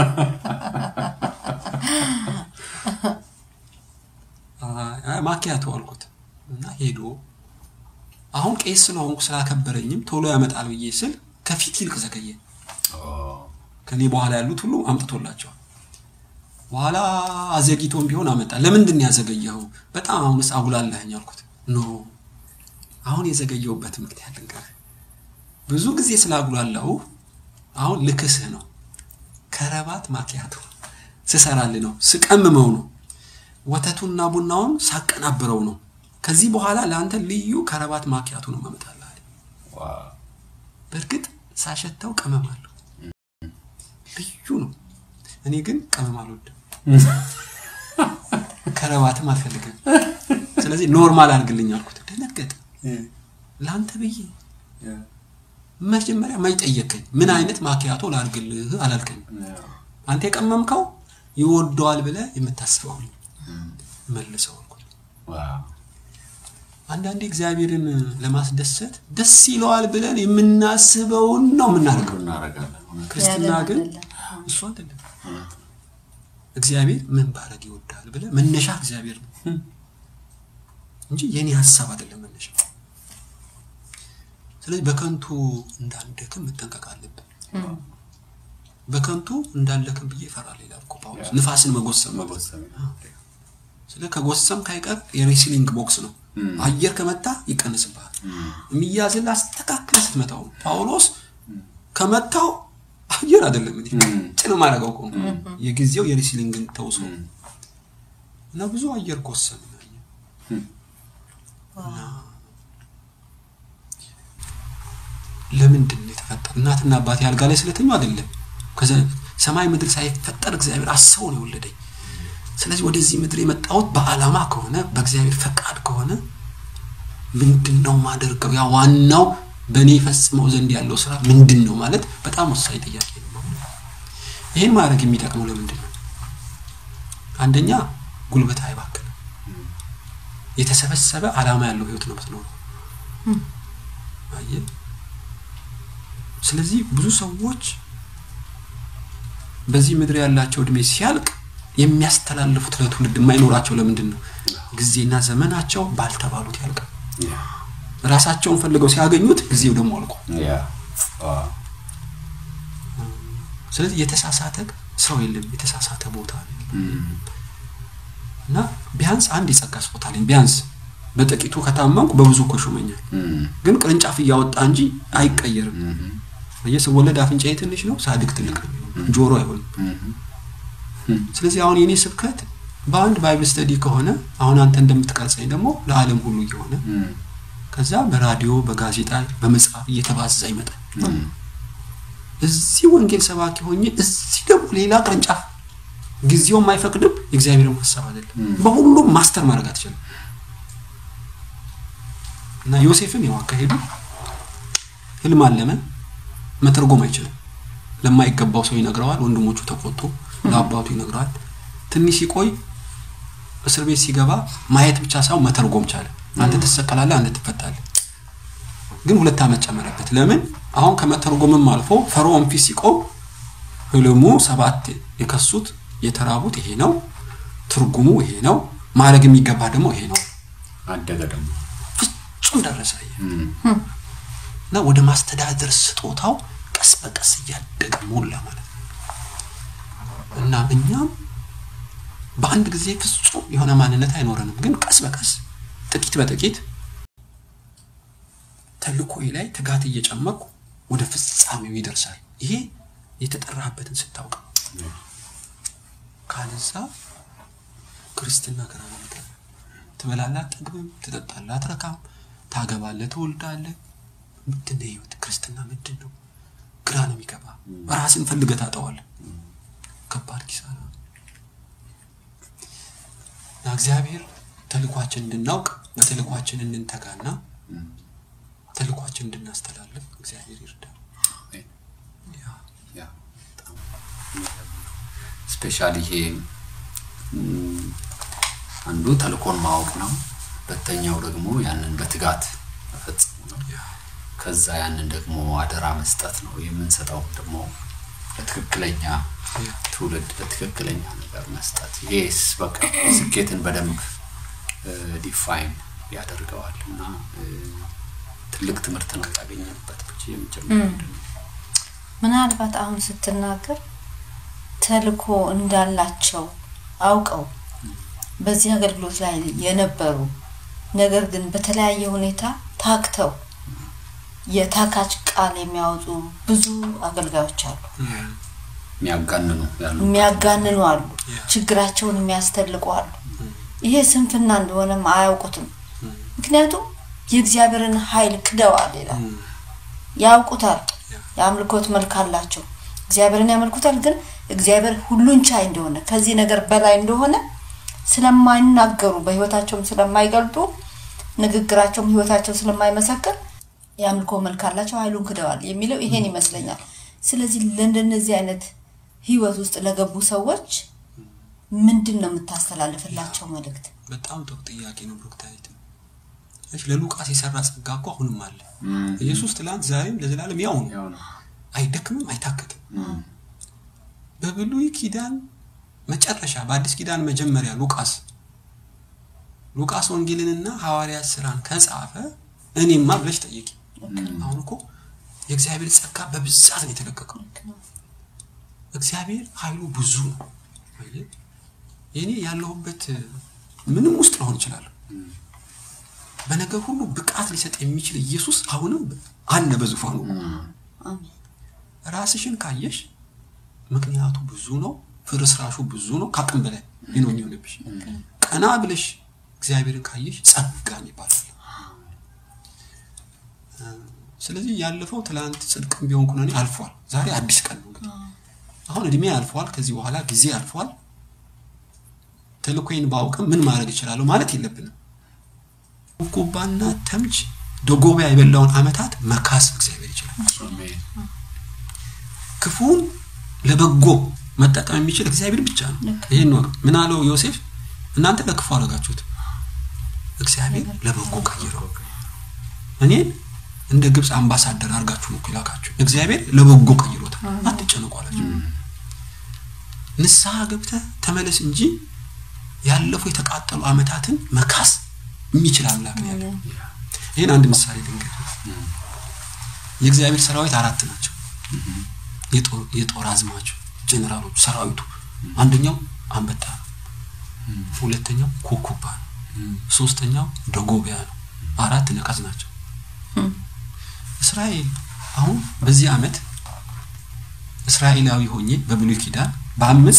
አይ ማኪያቶ አልኩት እና ሄዶ አሁን ቄስ ስለሆንኩ ስላከበረኝም ቶሎ ያመጣል ብዬ ስል ከፊት ይልቅ ዘገየ። ከኔ በኋላ ያሉት ሁሉ አምጥቶላቸዋል። በኋላ አዘግይቶም ቢሆን አመጣ። ለምንድን ነው ያዘገየኸው? በጣም አሁንስ አጉላላኸኝ አልኩት። ኖ አሁን የዘገየሁበት ምክንያት ልንገርህ። ብዙ ጊዜ ስላጉላላሁ አሁን ልክስህ ነው። ከረባት ማኪያቶ ስሰራልህ ነው፣ ስቀምመው ነው፣ ወተቱና ቡናውን ሳቀናብረው ነው። ከዚህ በኋላ ለአንተ ልዩ ከረባት ማኪያቶ ነው ማመጣልህ አለኝ። በእርግጥ ሳሸተው ቅመም አለው ልዩ ነው። እኔ ግን ቅመም አልወድም፣ ከረባትም አልፈልግም። ስለዚህ ኖርማል አድርግልኝ አልኩት። ደነገጠ። ለአንተ ብዬ መጀመሪያ ማይ ጠየከኝ፣ ምን አይነት ማኪያቶ ላድርግልህ አላልከኝ። አንተ የቀመምከው ይወደዋል ብለህ የምታስበው መልሰው አልኩት። አንዳንዴ እግዚአብሔርን ለማስደሰት ደስ ይለዋል ብለን የምናስበውን ነው የምናደርገው። ክርስትና ግን እሱ አይደለም። እግዚአብሔር ምን ባረግ ይወዳል ብለህ መነሻ እግዚአብሔር ነው እንጂ የኔ ሀሳብ አይደለም መነሻ። ስለዚህ በከንቱ እንዳንደክም መጠንቀቅ አለብን። በከንቱ እንዳንደክም ብዬ እፈራለሁ ይላል እኮ ጳውሎስ። ንፋስን መጎሰም ማለት ስለ ከጎሰም ካይቀር የሬስሊንግ ቦክስ ነው። አየር ከመታ ይቀንስብሃል። የሚያዝልህ አስተካክለህ ስትመታው ነው። ጳውሎስ ከመታው አየር አይደለም እኔ ጭን ማድረገው እኮ ነው። የጊዜው የሬስሊንግን ተውሶ እና ብዙ አየር ጎሰም እና ለምንድን ነው የተፈጠረ? እናትና አባቴ አልጋ ላይ ስለተኙ አይደለም። ሰማይ ምድር ሳይፈጠር እግዚአብሔር አስበው ነው የወለደኝ። ስለዚህ ወደዚህ ምድር የመጣሁት በዓላማ ከሆነ በእግዚአብሔር ፈቃድ ከሆነ ምንድን ነው ማደርገው? ያ ዋናው በእኔ ፈጽመው ዘንድ ያለው ስራ ምንድን ነው ማለት በጣም ወሳኝ ጥያቄ ነው። ይህን ማድረግ የሚጠቅመው ለምንድን ነው? አንደኛ ጉልበት አይባክንም። የተሰበሰበ ዓላማ ያለው ህይወት ነው ምትኖረው። አየህ። ስለዚህ ብዙ ሰዎች በዚህ ምድር ያላቸው እድሜ ሲያልቅ የሚያስተላልፉት ለትውልድ የማይኖራቸው ለምንድን ነው? ጊዜና ዘመናቸው ባልተባሉት ያልቃል። ራሳቸውን ፈልገው ሲያገኙት ጊዜው ደግሞ አልቆ፣ ስለዚህ የተሳሳተ ሰው የለም፣ የተሳሳተ ቦታ ነው እና ቢያንስ አንድ የጸጋ ስጦታ አለኝ። ቢያንስ በጥቂቱ ከታመንኩ በብዙ እኮ ሾመኛል። ግን ቅርንጫፍ እያወጣ እንጂ አይቀየርም። ስወለድ አፍንጫዬ ትንሽ ነው፣ ሳድግ ትልቅ ነው። ጆሮ አይሆንም። ስለዚህ አሁን የኔ ስብከት በአንድ ባይብል ስተዲ ከሆነ አሁን አንተ እንደምትቀርጸኝ ደግሞ ለዓለም ሁሉ እየሆነ ከዛ በራዲዮ በጋዜጣ በመጽሐፍ እየተባዛ ይመጣል። እዚህ ወንጌል ሰባኪ ሆኜ እዚህ ደግሞ ሌላ ቅርንጫፍ ጊዜውም አይፈቅድም። የእግዚአብሔርም ሀሳብ አይደለም። በሁሉም ማስተር ማድረግ አትችልም። እና ዮሴፍም ያው አካሄዱ ህልም አለመ፣ መተርጎም አይችልም። ለማይገባው ሰው ይነግረዋል። ወንድሞቹ ተቆጡ። ለአባቱ ይነግረዋል። ትንሽ ሲቆይ እስር ቤት ሲገባ ማየት ብቻ ሳይሆን መተርጎም ቻለ። አንተ ትሰቀላለህ፣ አንተ ትፈታለህ። ግን ሁለት ዓመት ጨመረበት። ለምን? አሁን ከመተርጎምም አልፎ ፈርዖን ፊት ሲቆም ህልሙ ሰባት የከሱት የተራቡት ይሄ ነው፣ ትርጉሙ ይሄ ነው፣ ማድረግ የሚገባ ደግሞ ይሄ ነው። አደገ ደግሞ ፍጹም ደረሰ እና ወደ ማስተዳደር ስጦታው ቀስ በቀስ እያደገ ሞላ ማለት ነው። እና እኛም በአንድ ጊዜ ፍጹም የሆነ ማንነት አይኖረንም፣ ግን ቀስ በቀስ ጥቂት በጥቂት ተልእኮዬ ላይ ትጋት እየጨመቁ ወደ ፍጻሜው ይደርሳል። ይሄ የተጠራበትን ስታውቅ ነው። ካለዛ ክርስትና ግራ ነው የሚገባ። ትበላለህ አትጠግብም፣ ትጠጣለህ አትረካም፣ ታገባለህ፣ ትወልዳለህ። ምንድን ነው ህይወት? ክርስትና ምንድን ነው? ግራ ነው የሚገባ። ራስን ፈልገህ ታጠዋለህ። ከባድ ኪሳራ ነው። እና እግዚአብሔር ተልኳችን እንድናውቅ በተልኳችን እንድንተጋና ተልኳችን እንድናስተላልፍ እግዚአብሔር ይርዳል። ያ ያ በጣም ስፔሻሊ ይሄ ም፣ አንዱ ተልኮን ማወቅ ነው። ሁለተኛው ደግሞ ያንን በትጋት መፈጸሙ ነው። ያ ከዛ ያንን ደግሞ አደራ መስጠት ነው። የምንሰጠው ደግሞ ለትክክለኛ ያ ትውልድ ለትክክለኛ ነገር መስጠት። ይሄስ በቃ ስኬትን በደንብ ዲፋይን ያደርገዋል እና እ፣ ትልቅ ትምህርት ነው ያገኘንበት ብቻ የምጀምረው ምናልባት አሁን ስትናገር ተልኮ እንዳላቸው አውቀው በዚህ አገልግሎት ላይ የነበሩ ነገር ግን በተለያየ ሁኔታ ታክተው የታካች ቃል የሚያወጡ ብዙ አገልጋዮች አሉ። የሚያጋንኑ ያሉ የሚያጋንኑ አሉ። ያ። ችግራቸውን የሚያስተልቁ አሉ። ይሄ ስንፍና እንደሆነም አያውቁትም። ምክንያቱም የእግዚአብሔርን ኃይል ክደዋል ይላል። ያውቁታል። ያ። የአምልኮት መልክ አላቸው። እግዚአብሔርን ያመልኩታል። ግን እግዚአብሔር ሁሉን ቻይ እንደሆነ ከዚህ ነገር በላይ እንደሆነ ስለማይናገሩ በህይወታቸውም ስለማይገልጡ ንግግራቸውም ህይወታቸው ስለማይመሰክር የአምልኮ መልክ አላቸው፣ ኃይሉን ክደዋል የሚለው ይሄን ይመስለኛል። ስለዚህ ለእንደነዚህ አይነት ህይወት ውስጥ ለገቡ ሰዎች ምንድን ነው የምታስተላልፍላቸው መልእክት? በጣም ጥሩ ጥያቄ ነው ብሩክታዊት። እሺ ለሉቃስ የሰራ ጸጋ እኮ አሁንም አለ። ኢየሱስ ትላንት ዛሬም ለዘላለም ያው ነው። ያው ነው። አይደክምም፣ አይታክትም። በብሉይ ኪዳን መጨረሻ በአዲስ ኪዳን መጀመሪያ ሉቃስ ሉቃስ ወንጌልንና ሐዋርያት ስራን ከጻፈ እኔማ ብለሽ ጠይቂ። አሁን እኮ የእግዚአብሔር ጸጋ በብዛት ነው የተለቀቀው። እግዚአብሔር ኃይሉ ብዙ ነው። አየህ፣ የኔ ያለሁበት ምንም ውስጥ ልሆን እችላለሁ። በነገር ሁሉ ብቃት ሊሰጥ የሚችል ኢየሱስ አሁንም አለ በዙፋኑ። አሜን። ራስሽን ካየሽ ምክንያቱ ብዙ ነው፣ ፍርስራሹ ብዙ ነው፣ ከአቅም በላይ ነው የሚሆንብሽ። ቀና ብለሽ እግዚአብሔርን ካየሽ ጸጋ ይባላል። ስለዚህ ያለፈው ትላንት ጽድቅም ቢሆን ኩነኔ አልፏል። ዛሬ አዲስ ቀን ነው። እንግዲህ አሁን እድሜ አልፏል። ከዚህ በኋላ ጊዜ አልፏል። ተልኮይን ባውቅም ምን ማድረግ እችላለሁ ማለት የለብንም። ኩባና ተምች ደጎቢያ የበላውን ዓመታት መካስ እግዚአብሔር ይችላል። አሜን። ክፉን ለበጎ መጠቀም የሚችል እግዚአብሔር ብቻ ነው። ይሄን ነው ምን አለው ዮሴፍ፣ እናንተ ለክፉ አደረጋችሁት፣ እግዚአብሔር ለበጎ ቀይረው። እኔን እንደ ግብፅ አምባሳደር አድርጋችሁ ነው እኮ የላካችሁ፣ እግዚአብሔር ለበጎ ቀይሮታል። አትጨነቁ አላቸው። ንስሐ ገብተህ ተመለስ እንጂ ያለፉ የተቃጠሉ ዓመታትን መካስ የሚችል አምላክ ነው ያለው። ይህን አንድ ምሳሌ ድንገት የእግዚአብሔር ሰራዊት አራት ናቸው። የጦር- የጦር አዝማች ጀኔራሎች ሰራዊቱ አንደኛው አንበጣ ነው። ሁለተኛው ኮኮባ ነው። ሶስተኛው ደጎቢያ ነው። አራት ነቀዝ ናቸው። እስራኤል አሁን በዚህ ዓመት እስራኤላዊ ሆኜ በብሉይ ኪዳን በአምስት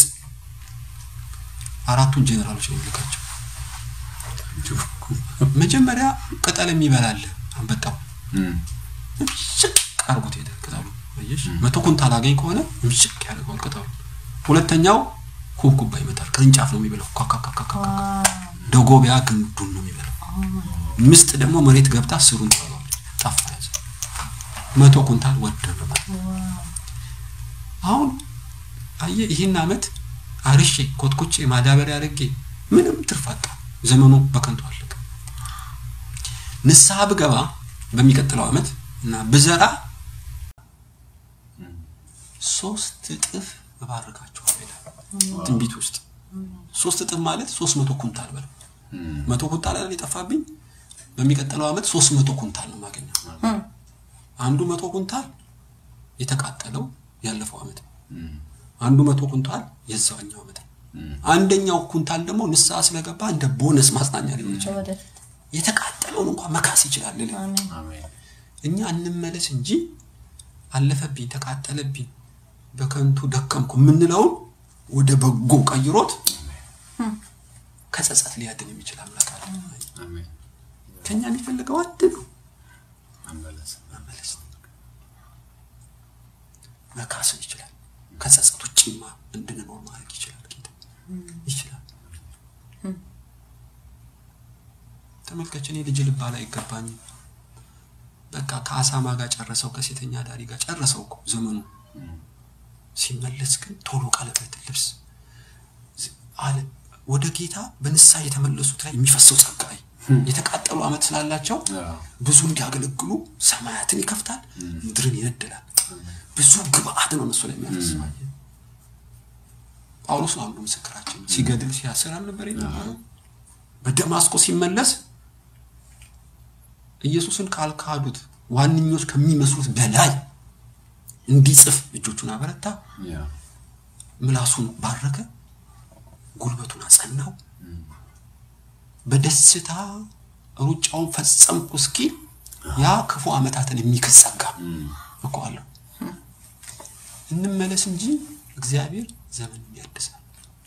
አራቱን ጀኔራሎች ነው የሚልካቸው። መጀመሪያ ቅጠል የሚበላል አንበጣው እም፣ ምሽቅ አርጎት ሄደ ቅጠሉ። አየሽ መቶ ኩንታል አገኝ ከሆነ ምሽቅ ያደርገዋል ቅጠሉ። ሁለተኛው ኩብኩባ ይመጣል። ቅርንጫፍ ነው የሚበላው። ካካካካካ ደጎቢያ ግንዱን ነው የሚበላው። ምስጥ ደግሞ መሬት ገብታ ስሩን ትበላለች። ጠፋ ያዘ። መቶ ኩንታል ወደመ ማለት ነው። አሁን አየ ይህን አመት አርሼ ኮትኩቼ ማዳበሪያ አድርጌ ምንም ትርፍ አጣ። ዘመኑ በከንቱ አለቀ። ንስሐ ብገባ በሚቀጥለው አመት እና ብዘራ ሶስት እጥፍ እባርካቸዋለሁ ይላል ትንቢት ውስጥ። ሶስት እጥፍ ማለት ሶስት መቶ ኩንታል በለው። እም፣ መቶ ኩንታል አይደል የጠፋብኝ? በሚቀጥለው አመት ሶስት መቶ ኩንታል ነው የማገኘው። አንዱ መቶ ኩንታል የተቃጠለው ያለፈው አመት ነው። እም፣ አንዱ መቶ ኩንታል የዛኛው አመት ነው። እም፣ አንደኛው ኩንታል ደግሞ ንስሐ ስለገባ እንደ ቦነስ ማጽናኛ ሊሆን ይችላል። ወደፊት የተቃጠለውን እንኳን መካስ ይችላል። ልል አሜን። አሜን። እኛ እንመለስ እንጂ አለፈብኝ፣ ተቃጠለብኝ፣ በከንቱ ደከምኩ የምንለውን ወደ በጎ ቀይሮት ከጸጸት ሊያድን የሚችል አምላክ አለ። አሜን። ከኛ የሚፈልገው አንድ ነው፣ መመለስ መመለስ መካስን ይችላል። ከጸጸት ውጭማ እንድንኖር ማድረግ ይችላል። ጌታ ይችላል። ተመልከች፣ እኔ ልጅ ልባል አይገባኝም። በቃ ከአሳማ ጋር ጨረሰው፣ ከሴተኛ ዳሪ ጋር ጨረሰው እኮ ዘመኑ። ሲመለስ ግን ቶሎ ቀለበት ልብስ ዝ- አለ ወደ ጌታ በንስሐ የተመለሱት ላይ የሚፈሰው ጸጋይ የተቃጠሉ ዓመት ስላላቸው አዎ። ብዙ እንዲያገለግሉ ሰማያትን ይከፍታል፣ ምድርን ይነድላል። ብዙ ግብአት ነው እነሱ ላይ የሚያፈስው። ጳውሎስ ነው አንዱ ምስክራችን። ሲገድል ሲያስር አልነበር የነበረው? በደማስቆ ሲመለስ ኢየሱስን ካልካዱት ዋነኞች ከሚመስሉት በላይ እንዲጽፍ እጆቹን አበረታ፣ ያ ምላሱን ባረከ፣ ጉልበቱን አጸናው። በደስታ ሩጫውን ፈጸምኩ እስኪል ያ ክፉ ዓመታትን የሚክስ ጸጋ እኮ አለው። እንመለስ እንጂ እግዚአብሔር ዘመን ያድሳል።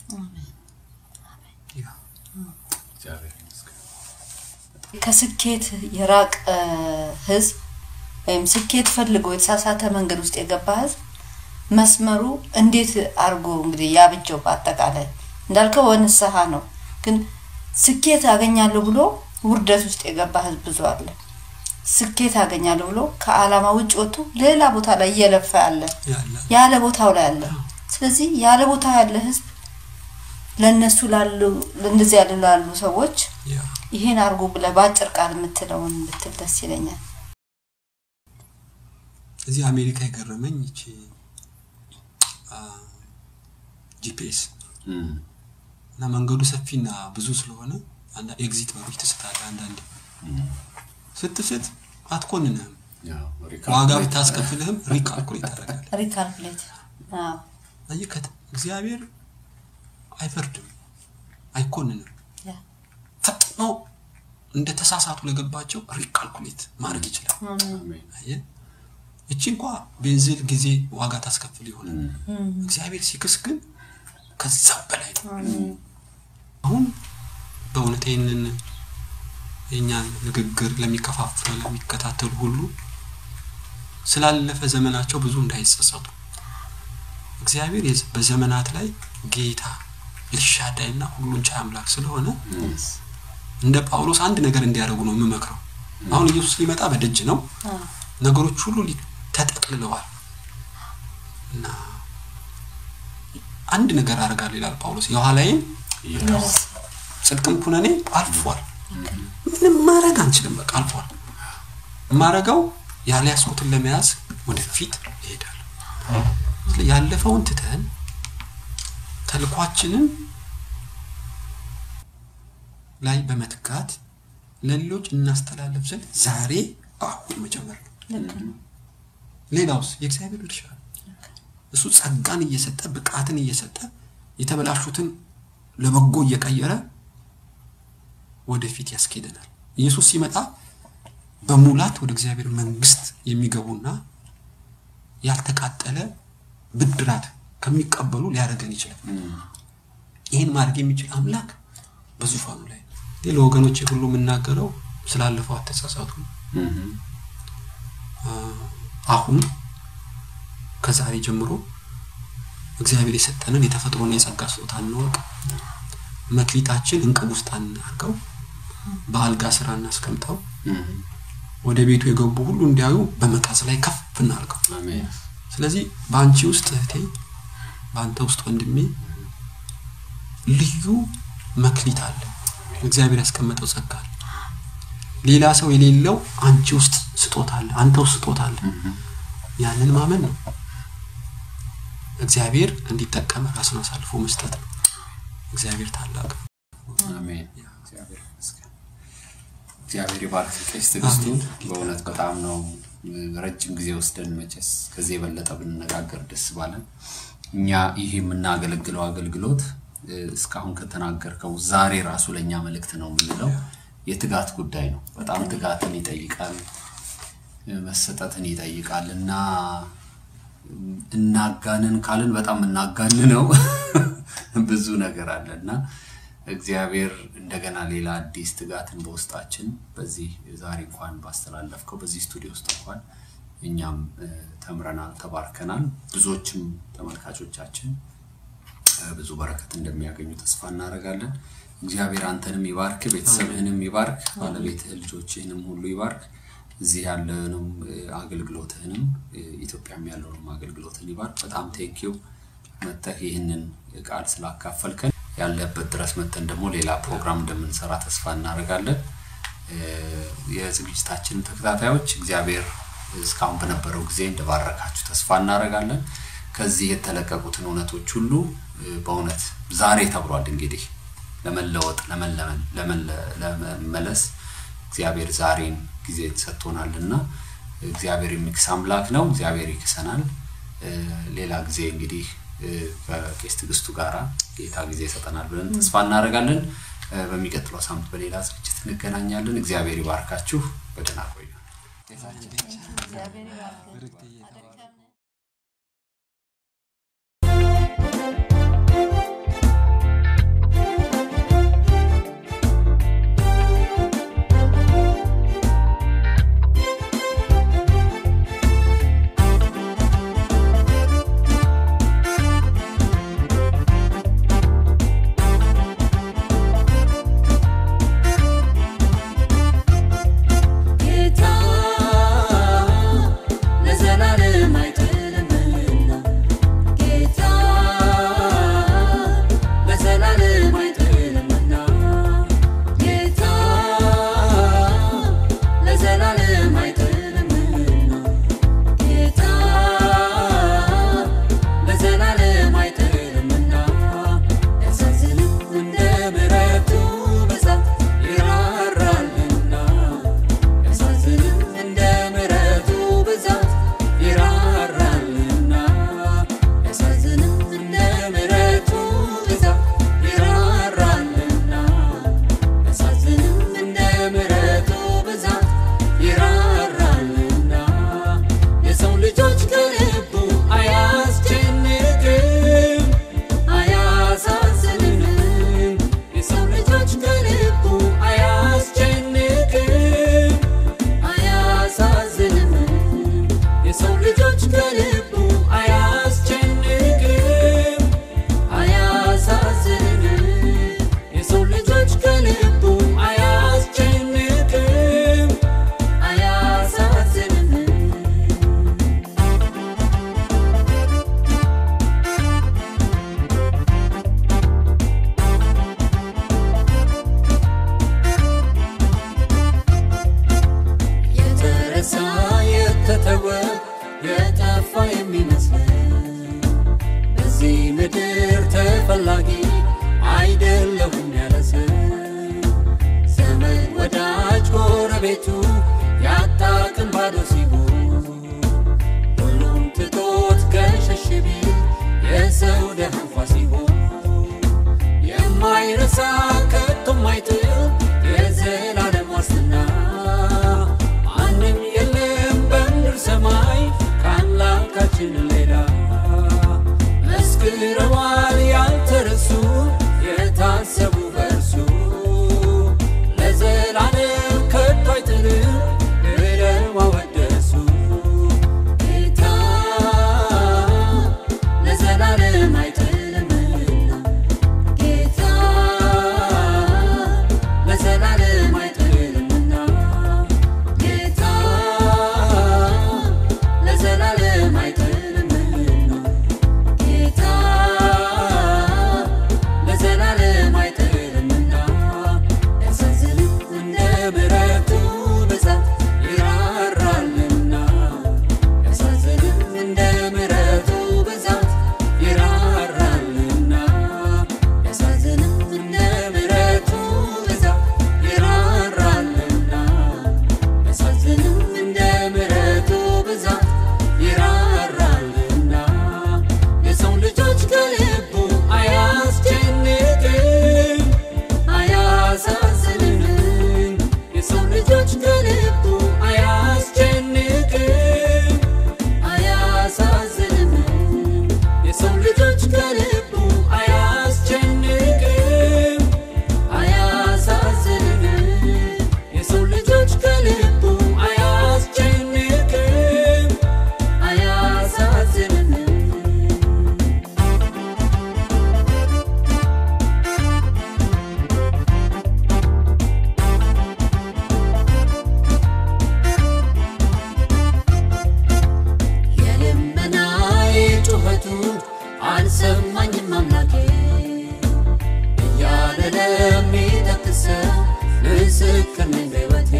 ያ እግዚአብሔር ይመስገን። ከስኬት የራቀ ህዝብ ወይም ስኬት ፈልጎ የተሳሳተ መንገድ ውስጥ የገባ ህዝብ መስመሩ እንዴት አድርጎ እንግዲህ ያብጀው በአጠቃላይ እንዳልከው በንስሐ ነው። ግን ስኬት አገኛለሁ ብሎ ውርደት ውስጥ የገባ ህዝብ ብዙ አለ። ስኬት አገኛለሁ ብሎ ከዓላማ ውጭ ወጥቶ ሌላ ቦታ ላይ እየለፋ ያለ ያለ ያለ ቦታው ላይ አለ። ስለዚህ ያለ ቦታው ያለ ህዝብ ለነሱ ላሉ እንደዚህ ያሉ ላሉ ሰዎች ያ ይሄን አድርጎ ብለህ በአጭር ቃል የምትለውን ብትል ደስ ይለኛል። እዚህ አሜሪካ የገረመኝ ይቺ ጂፒኤስ እም፣ እና መንገዱ ሰፊና ብዙ ስለሆነ አንዳ ኤግዚት በሮች ትስታለህ። አንዳንዴ ስትስት አትኮንንህም። ያው ዋጋ ሪካልኩሌት ብታስከፍልህም ሪካልኩሌት ታደርጋለህ። ሪካልኩሌት አዎ፣ አየህ ከት- እግዚአብሔር አይፈርድም፣ አይኮንንም። ያ፣ ፈጥኖ እንደ ተሳሳቱ ለገባቸው ሪካልኩሌት ማድረግ ይችላል። አሜን። አየህ እቺ እንኳ ቤንዚል ጊዜ ዋጋ ታስከፍል ይሆናል። እም፣ እግዚአብሔር ሲክስ ግን ከዛ በላይ ነው። አሁን በእውነት ይህንን የእኛን ንግግር ለሚከፋፍሉ ለሚከታተሉ ሁሉ ስላለፈ ዘመናቸው ብዙ እንዳይጸጸቱ እግዚአብሔር የዝ- በዘመናት ላይ ጌታ ኤልሻዳይና ሁሉን ቻይ አምላክ ስለሆነ እንደ ጳውሎስ አንድ ነገር እንዲያደርጉ ነው የምመክረው። አሁን ኢየሱስ ሊመጣ በደጅ ነው። አዎ፣ ነገሮች ሁሉ ሊ- ተጠቅልለዋል እና አንድ ነገር አደርጋለሁ ይላል ጳውሎስ የኋላዬን እየራስ ጽድቅም ኩነኔ አልፏል። ምንም ማድረግ አንችልም። በቃ አልፏል። የማረገው ያልያዝኩትን ለመያዝ ወደፊት ይሄዳል። ያለፈውን ትተን ተልኳችንን ላይ በመትጋት ለሌሎች እናስተላለፍ ዘንድ ዛሬ አሁን መጀመር ነው። ልክ ነው። ሌላውስ የእግዚአብሔር ድርሻ ነው። እሱ ጸጋን እየሰጠ ብቃትን እየሰጠ የተበላሹትን ለበጎ እየቀየረ ወደፊት ያስኬደናል። ኢየሱስ ሲመጣ በሙላት ወደ እግዚአብሔር መንግስት የሚገቡና ያልተቃጠለ ብድራት ከሚቀበሉ ሊያደርገን ይችላል። ይህን ማድረግ የሚችል አምላክ በዙፋኑ ላይ ነው። ይህ ለወገኖቼ ሁሉ የምናገረው ስላለፈው አተሳሳቱ እም፣ አሁን ከዛሬ ጀምሮ እግዚአብሔር የሰጠንን የተፈጥሮን የጸጋ ስጦታ እንወቅ። መክሊታችን እንቅብ ውስጥ አናርገው፣ በአልጋ ስራ እናስቀምጠው። እም፣ ወደ ቤቱ የገቡ ሁሉ እንዲያዩ በመቃዝ ላይ ከፍ እናርገው። አሜን። ስለዚህ በአንቺ ውስጥ እህቴ፣ በአንተ ውስጥ ወንድሜ ልዩ መክሊት አለ። እግዚአብሔር ያስቀመጠው ጸጋ አለ። ሌላ ሰው የሌለው አንቺ ውስጥ ስጦታ አለ፣ አንተ ውስጥ ስጦታ አለ። ያንን ማመን ነው። እግዚአብሔር እንዲጠቀም ራስን አሳልፎ መስጠት ነው። እግዚአብሔር ታላቅ ነው። አሜን። እግዚአብሔር ይመስገን። እግዚአብሔር ይባርክ ቄስ ትዕግስቱን። አሜን። በእውነት በጣም ነው ረጅም ጊዜ ወስደን መቼስ ከዚህ የበለጠ ብንነጋገር ደስ ባለን። እኛ ይህ የምናገለግለው አገልግሎት እ፣ እስካሁን ከተናገርከው ዛሬ ራሱ ለእኛ መልእክት ነው የምንለው የትጋት ጉዳይ ነው። በጣም ትጋትን ይጠይቃል፣ እ፣ መሰጠትን ይጠይቃል እና እናጋንን ካልን በጣም እናጋን ነው ብዙ ነገር አለ እና እግዚአብሔር እንደገና ሌላ አዲስ ትጋትን በውስጣችን በዚህ ዛሬ እንኳን ባስተላለፍከው በዚህ ስቱዲዮ ውስጥ እንኳን እኛም እ፣ ተምረናል፣ ተባርከናል። ብዙዎችም ተመልካቾቻችን እ፣ ብዙ በረከት እንደሚያገኙ ተስፋ እናደርጋለን። እግዚአብሔር አንተንም ይባርክ፣ ቤተሰብህንም ይባርክ፣ ባለቤትህን ልጆችህንም ሁሉ ይባርክ። እዚህ ያለንም እ፣ አገልግሎትህንም እ፣ ኢትዮጵያም ያለውንም አገልግሎትን ይባርክ። በጣም ቴንኪው መጥተህ ይህንን ቃል ስላካፈልከን ያለበት ድረስ መጥተን ደግሞ ሌላ ፕሮግራም እንደምንሰራ ተስፋ እናደርጋለን። እ፣ የዝግጅታችን ተከታታዮች እግዚአብሔር እስካሁን በነበረው ጊዜ እንደባረካችሁ ተስፋ እናደርጋለን። ከዚህ የተለቀቁትን እውነቶች ሁሉ እ፣ በእውነት ዛሬ ተብሏል እንግዲህ ለመለወጥ ለመለመን ለመለ- ለመመለስ እግዚአብሔር ዛሬን ጊዜ ሰጥቶናል እና እግዚአብሔር የሚክስ አምላክ ነው። እግዚአብሔር ይክሰናል። እ፣ ሌላ ጊዜ እንግዲህ እ፣ ከቄስ ትዕግስቱ ጋራ ጌታ ጊዜ ይሰጠናል ብለን ተስፋ እናደርጋለን። እ፣ በሚቀጥለው ሳምንት በሌላ ዝግጅት እንገናኛለን። እግዚአብሔር ይባርካችሁ። በደህና ቆዩ። እግዚአብሔር ይባርክ። ጌታ ለዘላለም አይጥልምና ጌታ ለዘላለም አይጥልምና ጌታ ለዘላለም አይጥልምና ጌታ ለዘላለም አይጥልምና ያሳዝንም እንደ ምሕረቱ ብዛት ይራራልና ያሳዝንም እንደ ምሕረቱ ብዛት ይራራልና ያሳዝንም እንደ ምሕረቱ ብዛት ይራራልና ያሳዝንም እንደ ምሕረቱ ብዛት ይራራልና የሰው ልጆች ከልቡ አያስጨንቅም አያሳዝንም የሰው ልጆች ከልቡ አያስጨንቅም አያሳዝንም የሰው ልጆች ከልቡ አያስጨንቅም አያሳዝንም የሰው ልጆች ከልቡ አያስጨንቅም አያሳዝንም የተረሳ የተተወ የጠፋ የሚመስለን በዚህ ምድር ተፈላጊ አይደለሁም ያለ ሰው ዘመድ ወዳጅ ጎረቤቱ ያጣ ቀን ባዶ ሲሆን ሁሉም ትቶት ገሸሽ ቢል የሰው ደሃ እንኳ ሲሆን የማይረሳ ከቶ ማይጥል የዘላለም ዋስትና ማንም የለም በምድር ሰማይ ከአምላካችን ሌላ መስክረዋል ያልተረሱ የታሰቡ በእርሱ ለዘላለም ከቶ አይጥልም ብለው አወደሱ ጌታ ለዘላለም አይጥልምና ጌታ ለሚጠቅሰው ምስክር ነኝ በሕይወቴ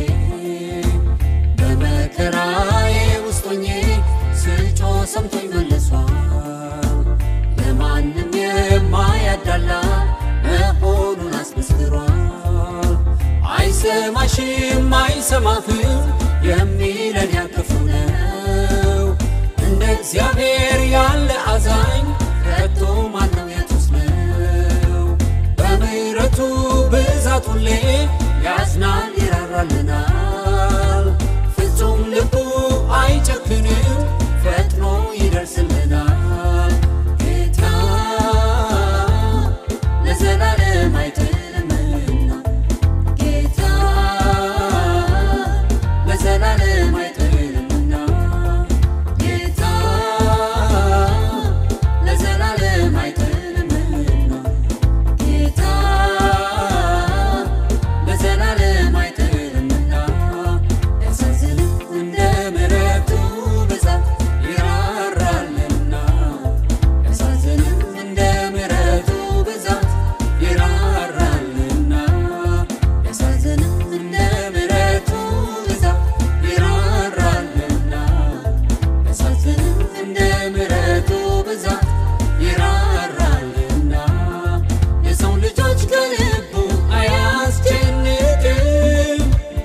በመከራዬ ውስጥ ሆኜ ስጮ ሰምቶኝ መልሷል ለማንም የማያዳላ መሆኑን አስመስክሯል አይሰማሽም አይሰማህም የሚለን ያክፉ ነው እንደ እግዚአብሔር ያለ አዛኝ ከቶ ማነው የቱስ ነው በምሕረቱ ብዛት ሁሌ ያዝናል ይራራልናል ፍጹም ልቡ አይጨክንም ፈጥኖ ይደርስልናል ጌታ ለዘላለም አይጥልምና ጌታ ለዘላለም አይጥልምና ጌታ ለዘላለም አይጥልምና ጌታ ለዘላለም አይጥልምና ያሳዝንም እንደ ምሕረቱ ብዛት ይራራልና ያሳዝንም እንደ ምሕረቱ ብዛት ይራራልና ያሳዝንም እንደ ምሕረቱ ብዛት ይራራልና ያሳዝንም እንደ ምሕረቱ ብዛት ይራራልና የሰው ልጆች ከልቡ አያስጨንቅም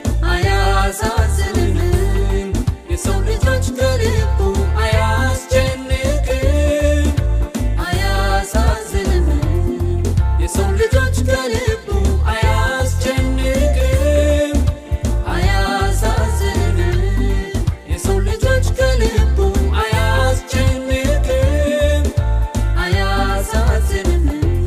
አያሳዝንም የሰው ልጆች ከልቡ አያስጨንቅም አያሳዝንም የሰው ልጆች ከልቡ አያስጨንቅም አያሳዝንም የሰው ልጆች ከልቡ አያስጨንቅም አያሳዝንም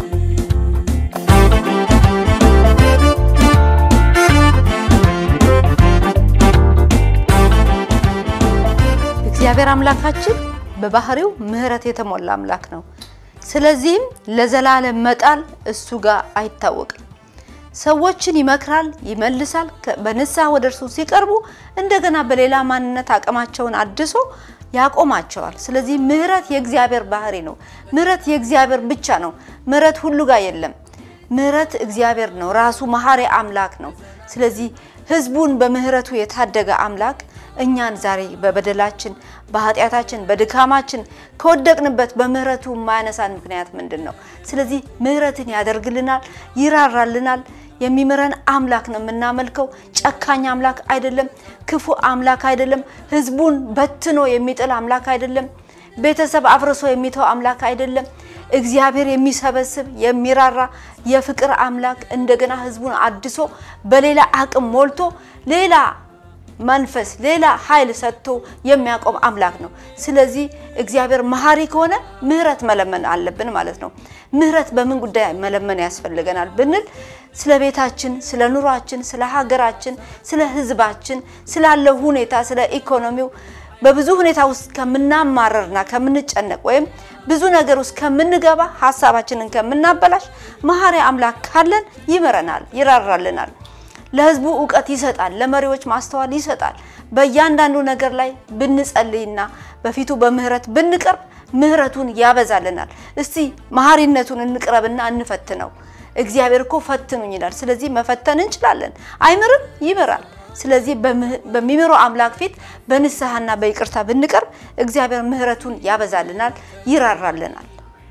እግዚአብሔር አምላካችን በባህሪው ምሕረት የተሞላ አምላክ ነው። ስለዚህም ለዘላለም መጣል እሱ ጋር አይታወቅም። ሰዎችን ይመክራል፣ ይመልሳል። ከ- በንስሐ ወደ እርሱ ሲቀርቡ እንደገና በሌላ ማንነት አቅማቸውን አድሶ ያቆማቸዋል። ስለዚህ ምሕረት የእግዚአብሔር ባህሪ ነው። ምሕረት የእግዚአብሔር ብቻ ነው። ምሕረት ሁሉ ጋር የለም። ምሕረት እግዚአብሔር ነው። ራሱ መሐሪ አምላክ ነው። ስለዚህ ሕዝቡን በምሕረቱ የታደገ አምላክ እኛን ዛሬ በበደላችን፣ በኃጢአታችን፣ በድካማችን ከወደቅንበት በምሕረቱ የማያነሳን ምክንያት ምንድን ነው? ስለዚህ ምሕረትን ያደርግልናል፣ ይራራልናል። የሚምረን አምላክ ነው የምናመልከው። ጨካኝ አምላክ አይደለም። ክፉ አምላክ አይደለም። ሕዝቡን በትኖ የሚጥል አምላክ አይደለም። ቤተሰብ አፍርሶ የሚተው አምላክ አይደለም። እግዚአብሔር የሚሰበስብ የሚራራ የፍቅር አምላክ እንደገና ሕዝቡን አድሶ በሌላ አቅም ሞልቶ ሌላ መንፈስ ሌላ ኃይል ሰጥቶ የሚያቆም አምላክ ነው። ስለዚህ እግዚአብሔር መሐሪ ከሆነ ምህረት መለመን አለብን ማለት ነው። ምህረት በምን ጉዳይ መለመን ያስፈልገናል ብንል ስለ ቤታችን፣ ስለ ኑሯችን፣ ስለ ሀገራችን፣ ስለ ህዝባችን፣ ስላለው ሁኔታ፣ ስለ ኢኮኖሚው በብዙ ሁኔታ ውስጥ ከምናማረርና ከምንጨነቅ ወይም ብዙ ነገር ውስጥ ከምንገባ ሀሳባችንን ከምናበላሽ መሐሪ አምላክ ካለን ይምረናል፣ ይራራልናል። ለህዝቡ እውቀት ይሰጣል። ለመሪዎች ማስተዋል ይሰጣል። በእያንዳንዱ ነገር ላይ ብንጸልይና በፊቱ በምህረት ብንቀርብ ምህረቱን ያበዛልናል። እስቲ መሐሪነቱን እንቅረብና እንፈትነው። እግዚአብሔር እኮ ፈትኑኝ ይላል። ስለዚህ መፈተን እንችላለን። አይምርም? ይምራል። ስለዚህ በምህ- በሚምረው አምላክ ፊት በንስሐና በይቅርታ ብንቀርብ እግዚአብሔር ምህረቱን ያበዛልናል፣ ይራራልናል።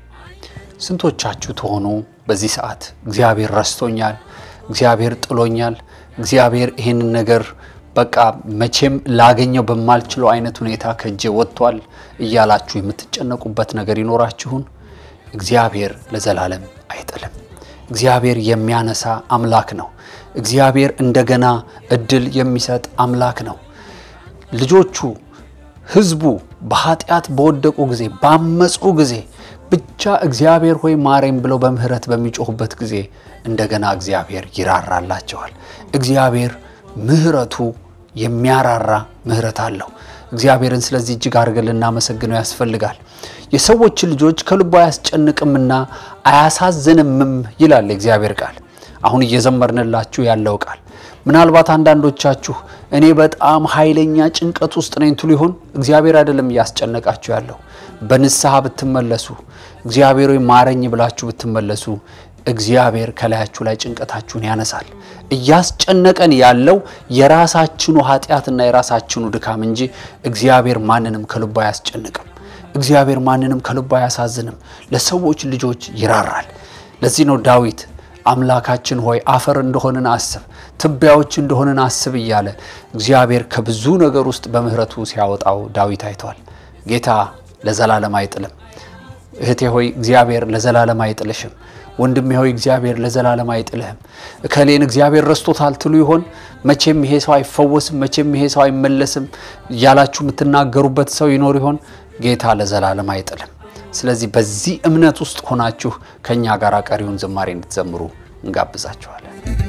ስንቶቻችሁ ትሆኑ በዚህ ሰዓት እግዚአብሔር ረስቶኛል፣ እግዚአብሔር ጥሎኛል፣ እግዚአብሔር ይህንን ነገር በቃ መቼም ላገኘው በማልችለው አይነት ሁኔታ ከእጄ ወጥቷል እያላችሁ የምትጨነቁበት ነገር ይኖራችሁን? እግዚአብሔር ለዘላለም አይጥልም። እግዚአብሔር የሚያነሳ አምላክ ነው። እግዚአብሔር እንደገና እድል የሚሰጥ አምላክ ነው። ልጆቹ ህዝቡ በኃጢአት በወደቁ ጊዜ ባመፁ ጊዜ ብቻ እግዚአብሔር ሆይ ማረኝ ብለው በምህረት በሚጮሁበት ጊዜ እንደገና እግዚአብሔር ይራራላቸዋል። እግዚአብሔር ምህረቱ የሚያራራ ምህረት አለው። እግዚአብሔርን ስለዚህ እጅግ አድርገን ልናመሰግነው ያስፈልጋል። የሰዎች ልጆች ከልቡ አያስጨንቅምና አያሳዝንምም ይላል የእግዚአብሔር ቃል። አሁን እየዘመርንላችሁ ያለው ቃል ምናልባት አንዳንዶቻችሁ እኔ በጣም ኃይለኛ ጭንቀት ውስጥ ነኝ ትሉ ይሆን? እግዚአብሔር አይደለም እያስጨነቃችሁ ያለው። በንስሐ ብትመለሱ እግዚአብሔር ሆይ ማረኝ ብላችሁ ብትመለሱ እግዚአብሔር ከላያችሁ ላይ ጭንቀታችሁን ያነሳል። እያስጨነቀን ያለው የራሳችኑ ኃጢአትና የራሳችኑ ድካም እንጂ እግዚአብሔር ማንንም ከልቡ አያስጨንቅም። እግዚአብሔር ማንንም ከልቡ አያሳዝንም። ለሰዎች ልጆች ይራራል። ለዚህ ነው ዳዊት አምላካችን ሆይ አፈር እንደሆንን አስብ፣ ትቢያዎች እንደሆንን አስብ እያለ እግዚአብሔር ከብዙ ነገር ውስጥ በምሕረቱ ሲያወጣው ዳዊት አይተዋል። ጌታ ለዘላለም አይጥልም። እህቴ ሆይ እግዚአብሔር ለዘላለም አይጥልሽም። ወንድሜ ሆይ እግዚአብሔር ለዘላለም አይጥልህም። እከሌን እግዚአብሔር ረስቶታል ትሉ ይሆን? መቼም ይሄ ሰው አይፈወስም፣ መቼም ይሄ ሰው አይመለስም እያላችሁ የምትናገሩበት ሰው ይኖር ይሆን? ጌታ ለዘላለም አይጥልም። ስለዚህ በዚህ እምነት ውስጥ ሆናችሁ ከእኛ ጋር ቀሪውን ዝማሬ እንድትዘምሩ እንጋብዛችኋለን።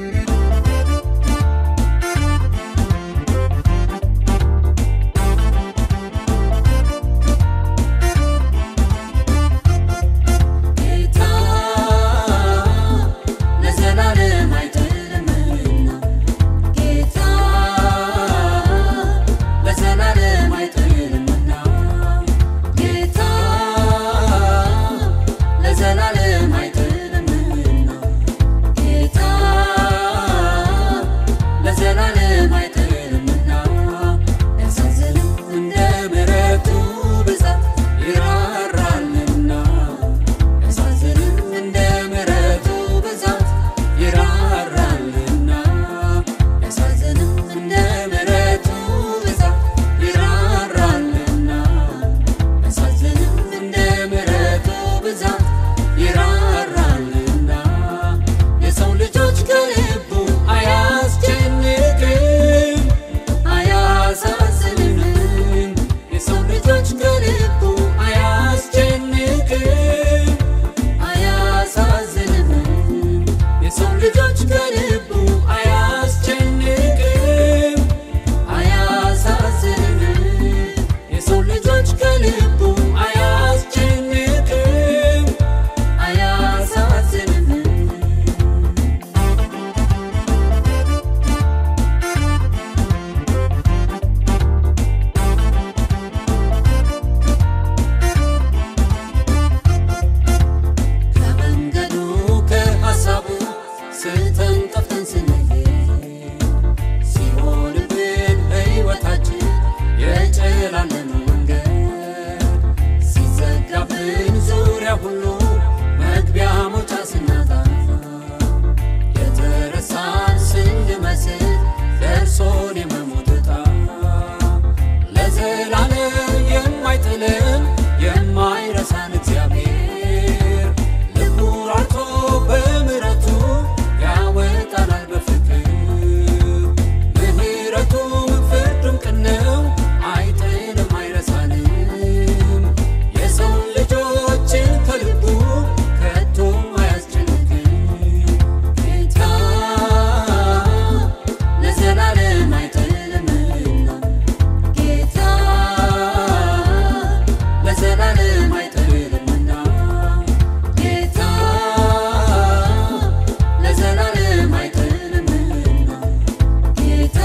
ጌታ ለዘላለም አይጥልምና ጌታ ለዘላለም አይጥልምና ጌታ ለዘላለም አይጥልምና ጌታ ለዘላለም አይጥልምና ያሳዝንም እንደ ምሕረቱ ብዛት ይራራልና ያሳዝንም እንደ ምሕረቱ ብዛት ይራራልና ያሳዝንም እንደ ምሕረቱ ብዛት ይራራልና ያሳዝንም እንደ ምሕረቱ ብዛት ይራራልና የሰው ልጆች ከልቡ አያስጨንቅም አያሳዝንም የሰው ልጆች ከልቡ አያስጨንቅም አያሳዝንም የሰው ልጆች ከልቡ አያስጨንቅም አያሳዝንም የሰው ልጆች ከልቡ አያስጨንቅም አያሳዝንም ከመንገዱ ከሐሳቡ ስተን ጠፍተን ስንሄድ ሲሆንብን ሕይወታችን የጨላለመ መንገድ ሲዘጋብን ዙሪያ ሁሉ መግቢያ መውጫ ስናጣ የተረሳን ስንመስል ደርሶን የመሞት ዕጣ ለዘላለም የማይጥለን የማይረሳን እግዚአብሔር ልቡ ራርቶ በምሕረቱ ያወጣናል በፍቅር ምሕረቱም ፍርዱም ቅን ነው አይጥልም አይረሳንም የሰው ልጆችን ከልቡ ከቶ አያስጨንቅም ጌታ ለዘላለም አይጥልምና ጌታ ለዘላለም አይጥልምና ጌታ ለዘላለም አይጥልምና ጌታ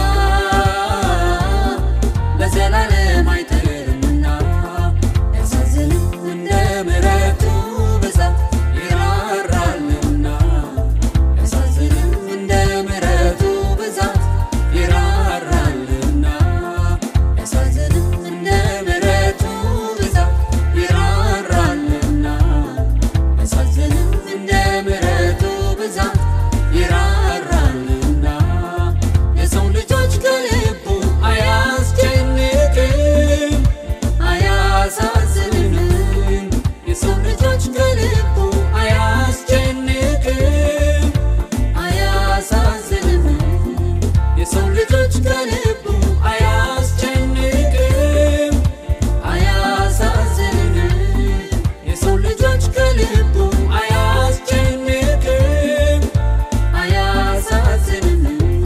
ለዘላለም አይጥልምና ያሳዝንም እንደ ምሕረቱ ብዛት ይራራልና ያሳዝንም እንደ ምሕረቱ ብዛት ይራራልና ያሳዝንም እንደ ምሕረቱ ብዛት ይራራልና ያሳዝንም እንደ ምሕረቱ ብዛት ይራራልና የሰው ልጆች ከልቡ አያስጨንቅም አያሳዝንም የሰው ልጆች ከልቡ አያስጨንቅም አያሳዝንም የሰው ልጆች ከልቡ አያስጨንቅም አያሳዝንም የሰው ልጆች ከልቡ አያስጨንቅም አያሳዝንም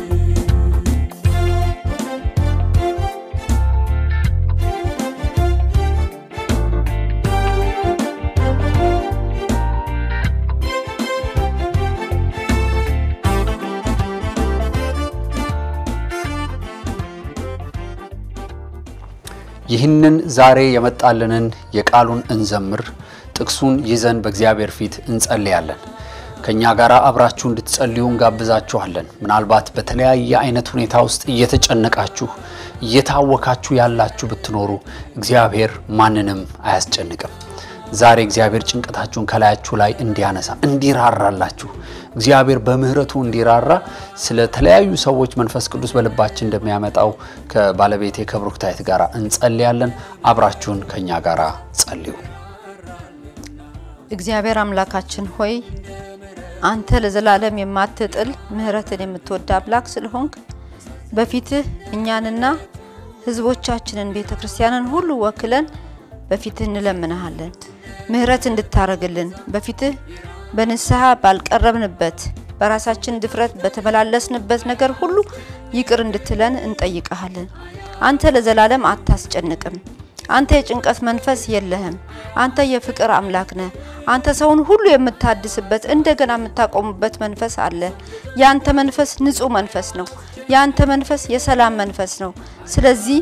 ይህንን ዛሬ የመጣልንን የቃሉን እንዘምር፣ ጥቅሱን ይዘን በእግዚአብሔር ፊት እንጸልያለን። ከእኛ ጋር አብራችሁ እንድትጸልዩ እንጋብዛችኋለን። ምናልባት በተለያየ አይነት ሁኔታ ውስጥ እየተጨነቃችሁ እየታወካችሁ ያላችሁ ብትኖሩ እግዚአብሔር ማንንም አያስጨንቅም። ዛሬ እግዚአብሔር ጭንቀታችሁን ከላያችሁ ላይ እንዲያነሳ እንዲራራላችሁ እግዚአብሔር በምሕረቱ እንዲራራ ስለ ተለያዩ ሰዎች መንፈስ ቅዱስ በልባችን እንደሚያመጣው ከባለቤቴ ከብሩክታይት ጋር እንጸልያለን። አብራችሁን ከእኛ ጋር ጸልዩ። እግዚአብሔር አምላካችን ሆይ አንተ ለዘላለም የማትጥል ምሕረትን የምትወድ አምላክ ስለሆንክ በፊትህ እኛንና ሕዝቦቻችንን ቤተ ክርስቲያንን ሁሉ ወክለን በፊትህ እንለምንሃለን። ምሕረት እንድታረግልን በፊትህ በንስሐ ባልቀረብንበት በራሳችን ድፍረት በተመላለስንበት ነገር ሁሉ ይቅር እንድትለን እንጠይቀሃለን። አንተ ለዘላለም አታስጨንቅም። አንተ የጭንቀት መንፈስ የለህም። አንተ የፍቅር አምላክ ነህ። አንተ ሰውን ሁሉ የምታድስበት እንደገና የምታቆሙበት መንፈስ አለ። የአንተ መንፈስ ንጹህ መንፈስ ነው። የአንተ መንፈስ የሰላም መንፈስ ነው። ስለዚህ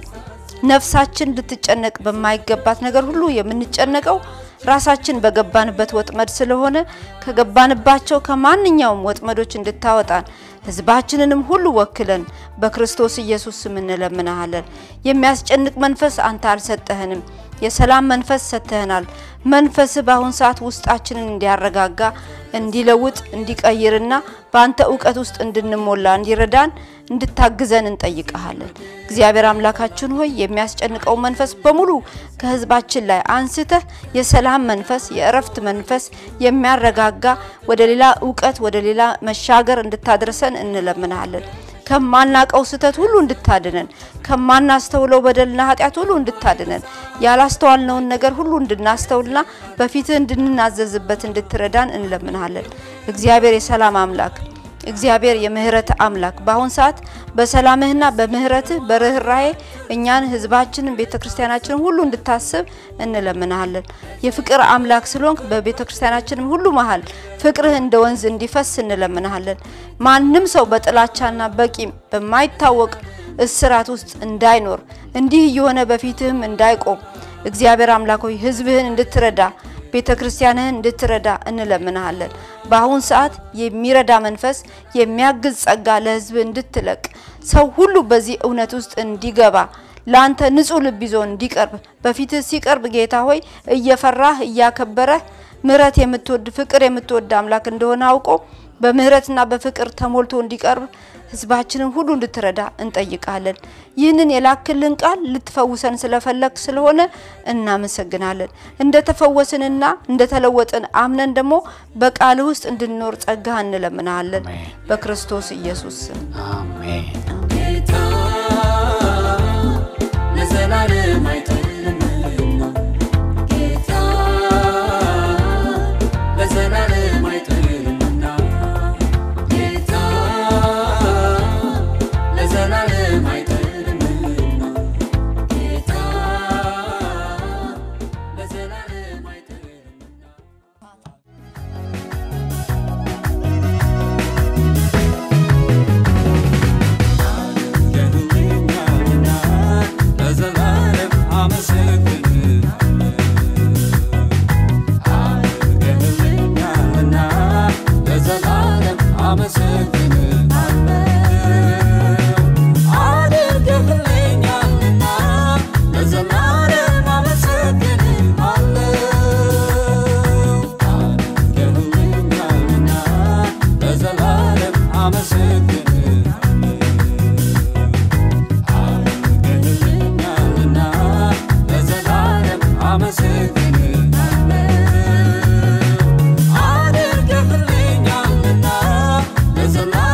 ነፍሳችን ልትጨነቅ በማይገባት ነገር ሁሉ የምንጨነቀው ራሳችን በገባንበት ወጥመድ ስለሆነ ከገባንባቸው ከማንኛውም ወጥመዶች እንድታወጣን ሕዝባችንንም ሁሉ ወክለን በክርስቶስ ኢየሱስ ስም እንለምናሃለን። የሚያስጨንቅ መንፈስ አንተ አልሰጠህንም። የሰላም መንፈስ ሰጥተህናል። መንፈስህ በአሁን ሰዓት ውስጣችንን እንዲያረጋጋ፣ እንዲለውጥ፣ እንዲቀይርና በአንተ እውቀት ውስጥ እንድንሞላ እንዲረዳን እንድታግዘን እንጠይቀሃለን። እግዚአብሔር አምላካችን ሆይ የሚያስጨንቀው መንፈስ በሙሉ ከህዝባችን ላይ አንስተህ የሰላም መንፈስ፣ የእረፍት መንፈስ የሚያረጋጋ ወደ ሌላ እውቀት ወደ ሌላ መሻገር እንድታደርሰን እንለምናለን። ከማናቀው ስህተት ሁሉ እንድታድነን፣ ከማናስተውለው በደልና ኃጢአት ሁሉ እንድታድነን፣ ያላስተዋልነውን ነገር ሁሉ እንድናስተውልና በፊትህ እንድንናዘዝበት እንድትረዳን እንለምናለን። እግዚአብሔር የሰላም አምላክ እግዚአብሔር የምህረት አምላክ በአሁን ሰዓት በሰላምህና በምህረትህ በርኅራሄ እኛን ህዝባችንን ቤተ ክርስቲያናችንን ሁሉ እንድታስብ እንለምናሃለን። የፍቅር አምላክ ስለሆንክ በቤተ ክርስቲያናችንም ሁሉ መሀል ፍቅርህ እንደ ወንዝ እንዲፈስ እንለምናሃለን። ማንም ሰው በጥላቻና በቂም በማይታወቅ እስራት ውስጥ እንዳይኖር እንዲህ እየሆነ በፊትህም እንዳይቆም እግዚአብሔር አምላክ ሆይ ህዝብህን እንድትረዳ ቤተ ክርስቲያንህን እንድትረዳ እንለምናሃለን። በአሁን ሰዓት የሚረዳ መንፈስ የሚያግዝ ጸጋ ለህዝብ እንድትለቅ ሰው ሁሉ በዚህ እውነት ውስጥ እንዲገባ ለአንተ ንጹህ ልብ ይዞ እንዲቀርብ በፊትህ ሲቀርብ ጌታ ሆይ እየፈራህ እያከበረህ ምሕረት የምትወድ ፍቅር የምትወድ አምላክ እንደሆነ አውቆ በምህረትና በፍቅር ተሞልቶ እንዲቀርብ ህዝባችንን ሁሉ እንድትረዳ እንጠይቃለን። ይህንን የላክልን ቃል ልትፈውሰን ስለፈለግ ስለሆነ እናመሰግናለን። እንደተፈወስንና እንደተለወጥን አምነን ደግሞ በቃልህ ውስጥ እንድንኖር ጸጋ እንለምናለን። አሜን። በክርስቶስ ኢየሱስ ስም አሜን። ጌታ ለዘላለም አይጥልምና ጌታ ለዘላለም አይጥልምና ጌታ ለዘላለም አይጥልምና ጌታ ለዘላለም አይጥልምና ገድለኛልና ለዘላለም አመሰግንሃለሁ። አድርገህልኛልና ለዘላለም አመሰግንሃለሁ። አድርገህልኛልና ለዘላለም አመሰግንሃለሁ። አድርገህልኛልና ለዘላለም አመሰግንሃለሁ። አድርገህልኛልና ለዘላለም አመሰግንሃለሁ። አድርገህልኛልና ለዘላለም